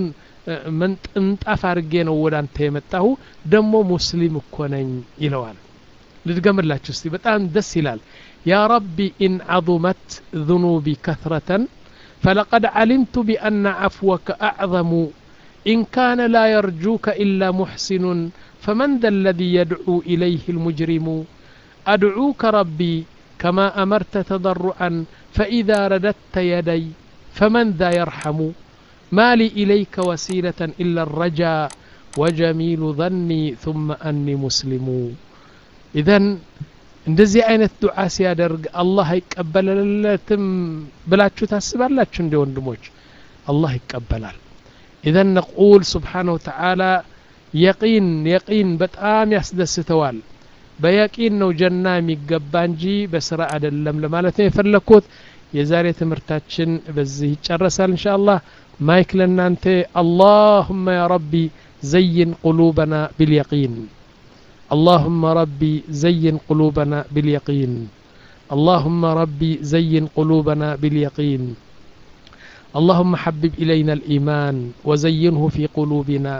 ምንጣፍ አድርጌ ነው ወደ አንተ የመጣሁ ደግሞ ሙስሊም እኮ ነኝ ይለዋል ልድገምላችሁ እስቲ በጣም ደስ ይላል ያ ረቢ ኢን ዐظመት ذኑቢ ከثረተን فلقد علمت بأن عفوك أعظم إن كان لا يرجوك إلا محسن فمن ذا الذي يدعو إليه المجرم أدعوك ربي كما أمرت تضرعا فإذا رددت يدي فمن ذا يرحم ما لي إليك وسيلة إلا الرجاء وجميل ظني ثم أني مسلم إذن እንደዚህ አይነት ዱዓ ሲያደርግ አላህ አይቀበልለትም ብላችሁ ታስባላችሁ እንዲ ወንድሞች አላህ ይቀበላል ኢዘን ነቁል ስብሓነሁ ወተዓላ የቂን የቂን በጣም ያስደስተዋል በየቂን ነው ጀና የሚገባ እንጂ በስራ አይደለም ለማለት ነው የፈለግኩት የዛሬ ትምህርታችን በዚህ ይጨረሳል እንሻ አላህ ማይክ ለእናንተ አላሁመ ያ ረቢ ዘይን ቁሉበና ቢልየቂን اللهم ربي زين قلوبنا باليقين اللهم ربي زين قلوبنا باليقين اللهم حبب إلينا الإيمان وزينه في قلوبنا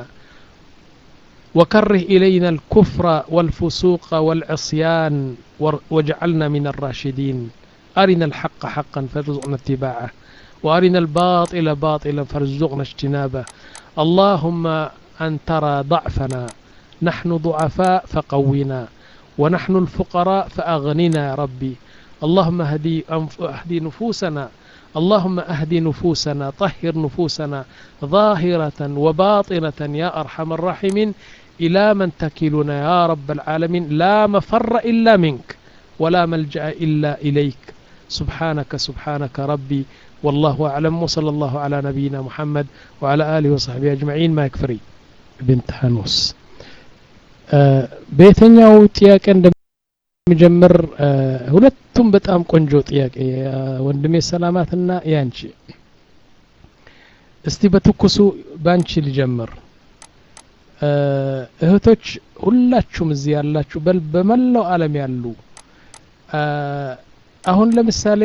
وكره إلينا الكفر والفسوق والعصيان واجعلنا من الراشدين أرنا الحق حقا فارزقنا اتباعه وأرنا الباطل باطلا فارزقنا اجتنابه اللهم أن ترى ضعفنا نحن ضعفاء فقونا ونحن الفقراء فأغننا يا ربي اللهم اهدي, اهدي نفوسنا اللهم اهدي نفوسنا طهر نفوسنا ظاهرة وباطنة يا أرحم الراحمين إلى من تكلنا يا رب العالمين لا مفر إلا منك ولا ملجأ إلا إليك سبحانك سبحانك ربي والله أعلم وصلى الله على نبينا محمد وعلى آله وصحبه أجمعين ما يكفري بنت حنوس በየትኛው ጥያቄ እንደሚጀምር ሁለቱም በጣም ቆንጆ ጥያቄ ወንድሜ ሰላማትና ያንቺ እስቲ በትኩሱ ባንቺ ልጀምር እህቶች ሁላችሁም እዚህ ያላችሁ በል በመላው ዓለም ያሉ አሁን ለምሳሌ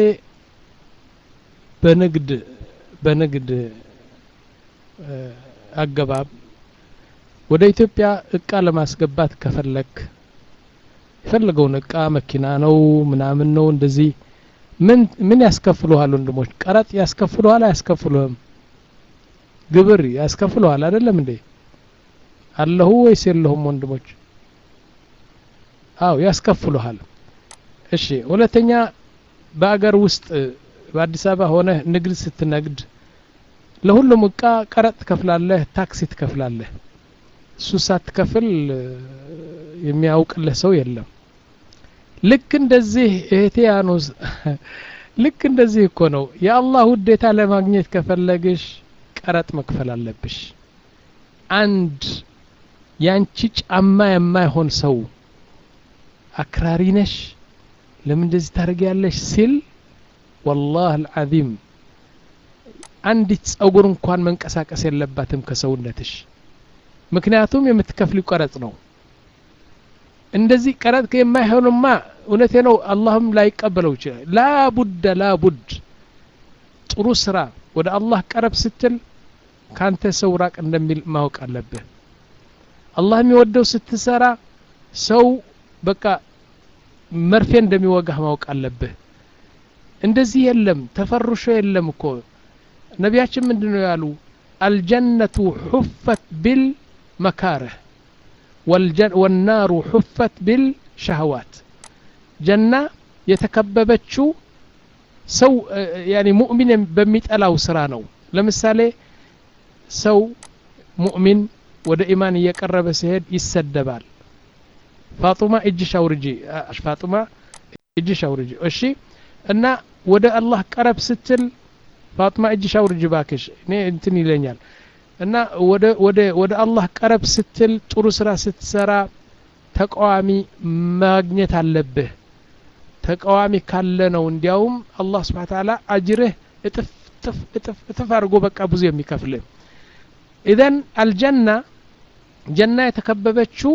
በንግድ በንግድ አገባብ ወደ ኢትዮጵያ እቃ ለማስገባት ከፈለክ የፈለገውን እቃ መኪና ነው ምናምን ነው እንደዚህ ምን ምን ያስከፍሉሃል ወንድሞች ቀረጥ ያስከፍሉሃል አያስከፍሉህም ግብር ያስከፍሉሃል አይደለም እንዴ አለሁ ወይስ የለሁም ወንድሞች አው ያስከፍሉሃል እሺ ሁለተኛ በአገር ውስጥ በአዲስ አበባ ሆነ ንግድ ስትነግድ ለሁሉም እቃ ቀረጥ ትከፍላለህ ታክሲ ትከፍላለህ እሱ ሳትከፍል የሚያውቅልህ ሰው የለም ልክ እንደዚህ እህቴ ያኑስ ልክ እንደዚህ እኮ ነው የአላህ ውዴታ ለማግኘት ከፈለግሽ ቀረጥ መክፈል አለብሽ አንድ ያንቺ ጫማ የማይሆን ሰው አክራሪ ነሽ ለምን እንደዚህ ታደርጊያለሽ ሲል ወላህ አልዓዚም አንዲት ጸጉር እንኳን መንቀሳቀስ የለባትም ከሰውነትሽ ምክንያቱም የምትከፍል ቀረጽ ነው እንደዚህ ቀረጥ የማይሆንማ እውነቴ ነው አላህም ላይቀበለው ይችላል ላቡድ ላቡድ ጥሩ ስራ ወደ አላህ ቀረብ ስትል ካንተ ሰው ራቅ እንደሚል ማወቅ አለብህ አላህ የሚወደው ስትሰራ ሰው በቃ መርፌ እንደሚወጋህ ማወቅ አለብህ እንደዚህ የለም ተፈርሾ የለም እኮ ነቢያችን ምንድን ነው ያሉ አልጀነቱ ሑፈት ቢል መካረህ ወናሩ ሑፈት ቢል ሸህዋት ጀና የተከበበችው ሰው ያኒ ሙእሚን በሚጠላው ስራ ነው ለምሳሌ ሰው ሙእሚን ወደ ኢማን እየቀረበ ሲሄድ ይሰደባል ፋጡማ እጅሽ አውርጂ ፋጡማ እጅሽ አውርጂ እሺ እና ወደ አላህ ቀረብ ስትል ፋጡማ እጅሽ አውርጂ ባክሽ እኔ እንትን ይለኛል እና ወደ ወደ ወደ አላህ ቀረብ ስትል ጥሩ ስራ ስትሰራ ተቃዋሚ ማግኘት አለብህ ተቃዋሚ ካለ ነው እንዲያውም አላህ ስብሓን ታላ አጅርህ እጥፍ እጥፍ እጥፍ እጥፍ አድርጎ በቃ ብዙ የሚከፍልህ ኢዘን አልጀና ጀና የተከበበችው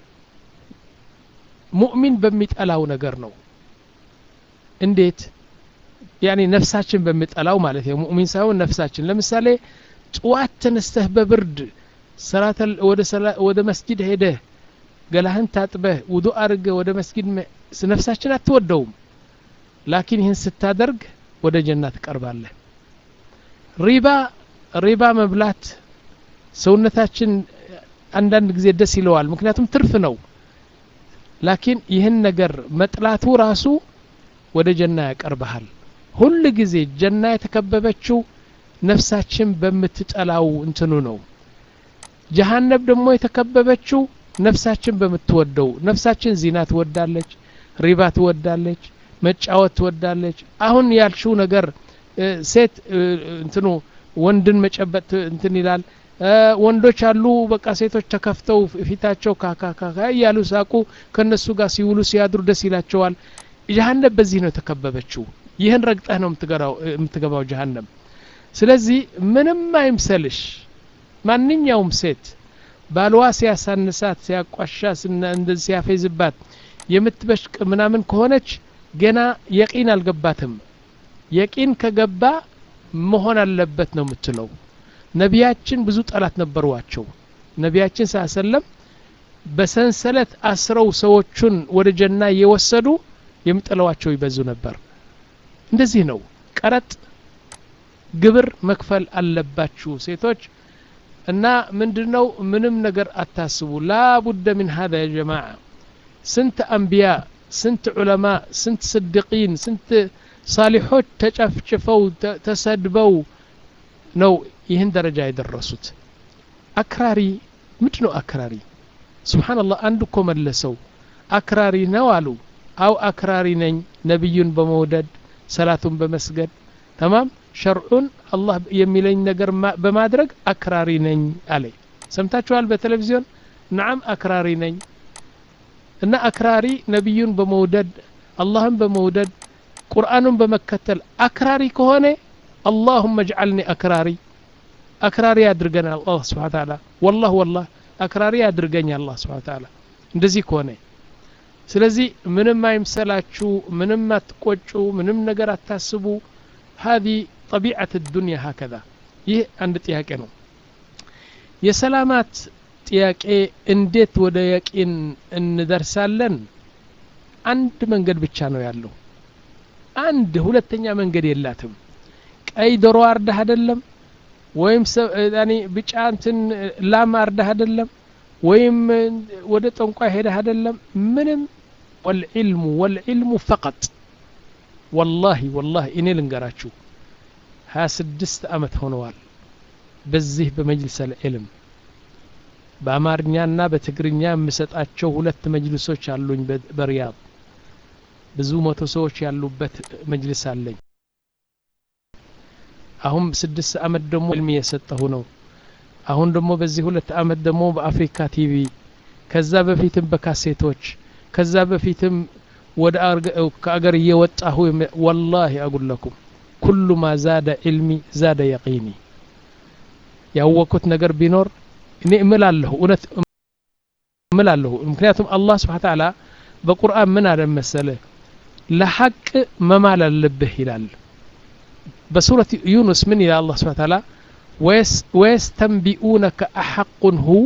ሙእሚን በሚጠላው ነገር ነው እንዴት ያኒ ነፍሳችን በሚጠላው ማለት ነው ሙእሚን ሳይሆን ነፍሳችን ለምሳሌ ጥዋት ተነስተህ በብርድ ወደ መስጊድ ሄደህ ገላህን ታጥበህ ውዱ አድርገህ ወደ መስጊድ ነፍሳችን አትወደውም ላኪን ይህን ስታደርግ ወደ ጀና ትቀርባለህ ሪባ ሪባ መብላት ሰውነታችን አንዳንድ ጊዜ ደስ ይለዋል ምክንያቱም ትርፍ ነው ላኪን ይህን ነገር መጥላቱ ራሱ ወደ ጀና ያቀርበሃል ሁል ጊዜ ጀና የተከበበችው ነፍሳችን በምትጠላው እንትኑ ነው ጀሃነብ ደግሞ የተከበበችው ነፍሳችን በምትወደው ነፍሳችን ዚና ትወዳለች ሪባ ትወዳለች መጫወት ትወዳለች አሁን ያልሽው ነገር ሴት እንትኑ ወንድን መጨበጥ እንትን ይላል ወንዶች አሉ በቃ ሴቶች ተከፍተው ፊታቸው ካካካካ እያሉ ሳቁ ከነሱ ጋር ሲውሉ ሲያድሩ ደስ ይላቸዋል ጀሃነብ በዚህ ነው የተከበበችው ይህን ረግጠህ ነው የምትገባው ጀሃነም ስለዚህ ምንም አይምሰልሽ ማንኛውም ሴት ባልዋ ሲያሳንሳት ሲያቋሻ እንደዚህ ሲያፌዝባት የምትበሽቅ ምናምን ከሆነች ገና የቂን አልገባትም የቂን ከገባ መሆን አለበት ነው የምትለው ነቢያችን ብዙ ጠላት ነበሯቸው ነቢያችን ሳሰለም በሰንሰለት አስረው ሰዎቹን ወደ ጀና እየወሰዱ የሚጥለዋቸው ይበዙ ነበር እንደዚህ ነው ቀረጥ ግብር መክፈል አለባችሁ ሴቶች እና ምንድነው ምንም ነገር አታስቡ ላቡደ ምን ሀዛ ያ ጀማዓ ስንት አንቢያ ስንት ዑለማ ስንት ስድቂን ስንት ሳሊሖች ተጨፍጭፈው ተሰድበው ነው ይህን ደረጃ የደረሱት አክራሪ ምንድ ነው አክራሪ ስብሓንላህ አንድ እኮ መለሰው አክራሪ ነው አሉ አው አክራሪ ነኝ ነቢዩን በመውደድ ሰላቱን በመስገድ ተማም ሸርዑን አላህ የሚለኝ ነገር በማድረግ አክራሪ ነኝ አለ ሰምታችኋል በቴሌቪዚዮን ነዓም አክራሪ ነኝ እና አክራሪ ነቢዩን በመውደድ አላህን በመውደድ ቁርአኑን በመከተል አክራሪ ከሆነ አላሁመ እጅዓልኒ አክራሪ አክራሪ ያድርገን አላህ ስብሓን ታላ ወላህ ወላህ አክራሪ ያድርገኝ አላህ ስብሓን ታላ እንደዚህ ከሆነ ስለዚህ ምንም አይምሰላችሁ ምንም አትቆጩ ምንም ነገር አታስቡ هذه طبيعة الدنيا هكذا ይህ አንድ ጥያቄ ነው የሰላማት ጥያቄ እንዴት ወደ የቂን እንደርሳለን አንድ መንገድ ብቻ ነው ያለው አንድ ሁለተኛ መንገድ የላትም ቀይ ዶሮ አርዳህ አይደለም ወይም ያኔ ብጫ እንትን ላም አርዳህ አይደለም ወይም ወደ ጠንቋይ ሄደህ አይደለም ምንም ወልዕልሙ ወልዕልሙ ፈቀጥ ወላሂ ወላሂ እኔ ልንገራችሁ ሀያ ስድስት አመት ሆነዋል በዚህ በመጅልስ አልዕልም በአማርኛና በትግርኛ የምሰጣቸው ሁለት መጅልሶች አሉኝ በሪያድ ብዙ መቶ ሰዎች ያሉበት መጅልስ አለኝ አሁን ስድስት አመት ደግሞ ዕልም እየሰጠሁ ነው አሁን ደግሞ በዚህ ሁለት አመት ደግሞ በአፍሪካ ቲቪ ከዛ በፊትም በካሴቶች ከዛ በፊትም ወደ ከአገር እየወጣሁ ወላሂ አጉለኩም ኩሉ ማ ዛደ ዕልሚ ዛደ የቂኒ ያወቅኩት ነገር ቢኖር እኔ እምላለሁ እውነት እምላለሁ ምክንያቱም አላህ ስብሓ ተዓላ በቁርአን ምን አለ መሰለ ለሐቅ መማል አለብህ ይላል በሱረት ዩኑስ ምን ይላል አላህ ስብሓ ተዓላ ወየስተንቢኡነከ አሐቁን ሁ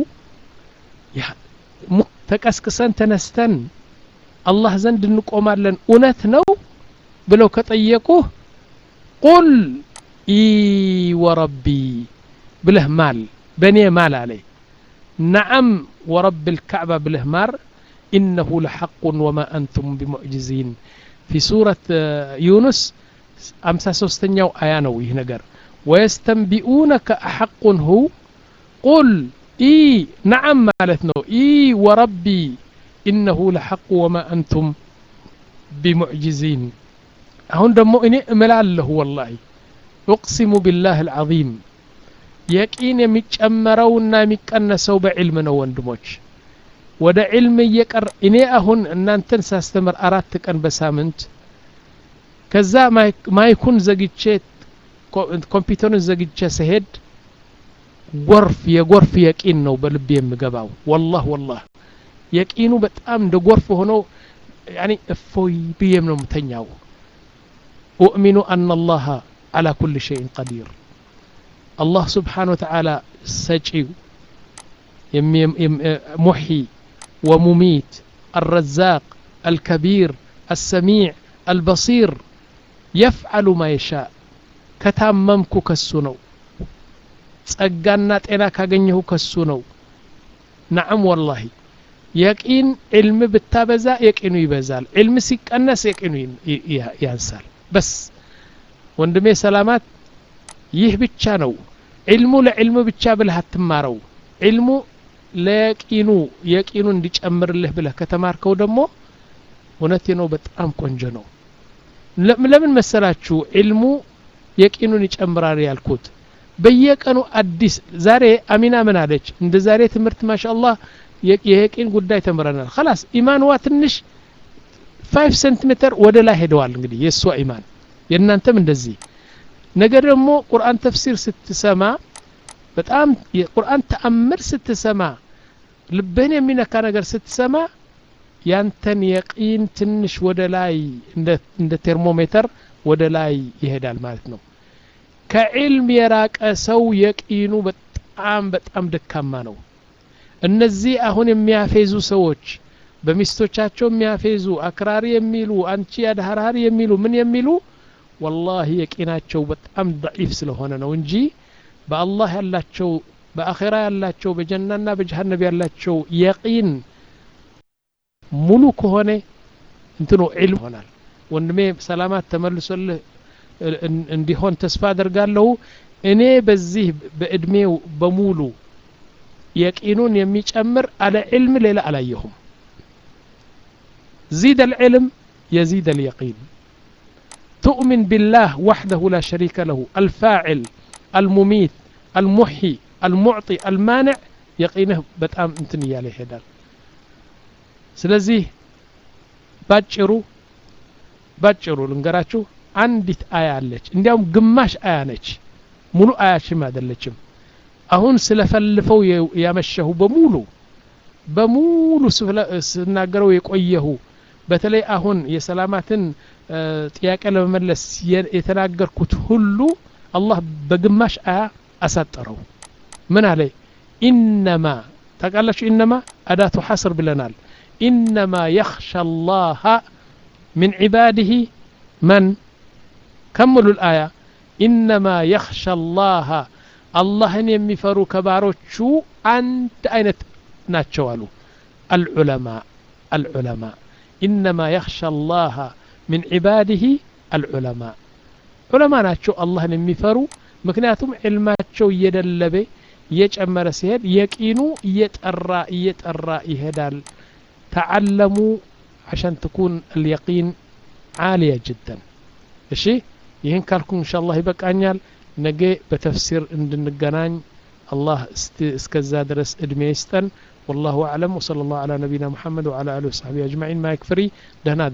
ተቀስቅሰን ተነስተን አላህ ዘንድ እንቆማለን እውነት ነው ብለው ከጠየቁህ ቁል ኢ ወረቢ ብለህ ማል በእኔ ማል አለይ ነዓም ወረብ ልካዕባ ብለህ ማር ኢነሁ ለሐቁን ወማ አንቱም ቢሙዕጅዚን ፊ ሱረት ዩኑስ አምሳ ሶስተኛው አያ ነው ይህ ነገር ወየስተንቢኡነከ አሐቁን ሁ ቁል ኢ ነዓም ማለት ነው ኢ ወረቢ ኢነሁ ለሐቁ ወማ አንቱም ቢሙዕጅዚን አሁን ደግሞ እኔ እምላለሁ ወላሂ ኡቅሲሙ ቢላህ አልዓዚም የቂን የሚጨመረውና የሚቀነሰው በዕልም ነው ወንድሞች ወደ ዕልም እየቀር እኔ አሁን እናንተን ሳስተምር አራት ቀን በሳምንት ከዛ ማይኩን ዘግቼ ኮምፒውተሩን ዘግቼ ስሄድ ጎርፍ የጎርፍ የቂን ነው በልብ የምገባው ወላህ ወላህ የቂኑ በጣም እንደ ጎርፍ ሆኖ ያኒ እፎይ ብዬም ነው ምተኛው ኡእሚኑ አና አላህ አላ ኩል ሸይን ቀዲር አላህ ስብሓን ወተዓላ ሰጪው ሙሒ ወሙሚት አልረዛቅ አልከቢር አልሰሚዕ አልበሲር የፍዓሉ ማ የሻእ ከታመምኩ ከሱ ነው ጸጋና ጤና ካገኘሁ ከሱ ነው ነዓም ወላሂ የቂን ዕልም ብታበዛ የቂኑ ይበዛል ዕልም ሲቀነስ የቂኑ ያንሳል በስ ወንድሜ ሰላማት ይህ ብቻ ነው ዕልሙ ለዕልሙ ብቻ ብለህ አትማረው ዕልሙ ለየቂኑ የቂኑ እንዲጨምርልህ ብለህ ከተማርከው ደግሞ እውነቴ ነው በጣም ቆንጆ ነው ለምን መሰላችሁ ዕልሙ የቂኑን ይጨምራል ያልኩት በየቀኑ አዲስ ዛሬ አሚና ምን አለች እንደ ዛሬ ትምህርት ማሻአላህ የየቂን ጉዳይ ተምረናል خلاص ኢማንዋ ትንሽ 5 ሴንቲሜትር ወደ ላይ ሄደዋል እንግዲህ የእሷ ኢማን የእናንተም እንደዚህ ነገር ደግሞ ቁርአን ተፍሲር ስትሰማ በጣም የቁርአን ተአምር ስትሰማ ልብህን የሚነካ ነገር ስትሰማ ያንተን የቂን ትንሽ ወደ ላይ እንደ ቴርሞሜተር ወደ ላይ ይሄዳል ማለት ነው ከዕልም የራቀ ሰው የቂኑ በጣም በጣም ደካማ ነው እነዚህ አሁን የሚያፌዙ ሰዎች በሚስቶቻቸው የሚያፌዙ አክራሪ የሚሉ አንቺ አድሃራሪ የሚሉ ምን የሚሉ ወላሂ የቂናቸው በጣም ضعيف ስለሆነ ነው እንጂ በአላህ ያላቸው በአኼራ ያላቸው በጀናና በጀሃነብ ያላቸው የቂን ሙሉ ከሆነ እንትኑ ዒልም ይሆናል ወንድሜ ሰላማት ተመልሶልህ እንዲሆን ተስፋ አደርጋለሁ እኔ በዚህ በእድሜው በሙሉ የቂኑን የሚጨምር አለ ዕልም ሌላ አላየሁም زيد العلم يزيد اليقين تؤمن بالله وحده لا شريك له الفاعل المميت المحيي المعطي المانع يقينه በጣም እንትን እያለ ይሄዳል ስለዚህ ባጭሩ ባጭሩ ልንገራችሁ አንዲት አያ አለች እንዲያውም ግማሽ አያ ነች ሙሉ አያችም አይደለችም አሁን ስለፈልፈው ያመሸሁ በሙሉ በሙሉ ስናገረው የቆየሁ በተለይ አሁን የሰላማትን ጥያቄ ለመመለስ የተናገርኩት ሁሉ አላህ በግማሽ አያ አሳጠረው ምን አለ ኢነማ ታውቃላችሁ ኢነማ አዳቱ ሐስር ብለናል ኢነማ የኽሻ ላሃ ምን ዒባድህ መን ከሙሉ ልአያ ኢነማ የኽሻ ላሃ አላህን የሚፈሩ ከባሮቹ አንድ አይነት ናቸው አሉ አልዑለማ አልዑለማ ኢነማ የኽሻ ላሃ ምን ዒባድህ አልዑለማ ዑለማ ናቸው አላህን የሚፈሩ ምክንያቱም ዕልማቸው እየደለበ እየጨመረ ሲሄድ የቂኑ እየጠራ እየጠራ ይሄዳል ተዓለሙ عشان تكون اليقين عالية جدا እሺ ይህን ካልኩ እንሻ አላህ ይበቃኛል ነገ በተፍሲር እንድንገናኝ አላህ እስከዛ ድረስ እድሜ ይስጠን والله أعلم وصلى الله على نبينا محمد وعلى آله وصحبه أجمعين ما يكفري دهنا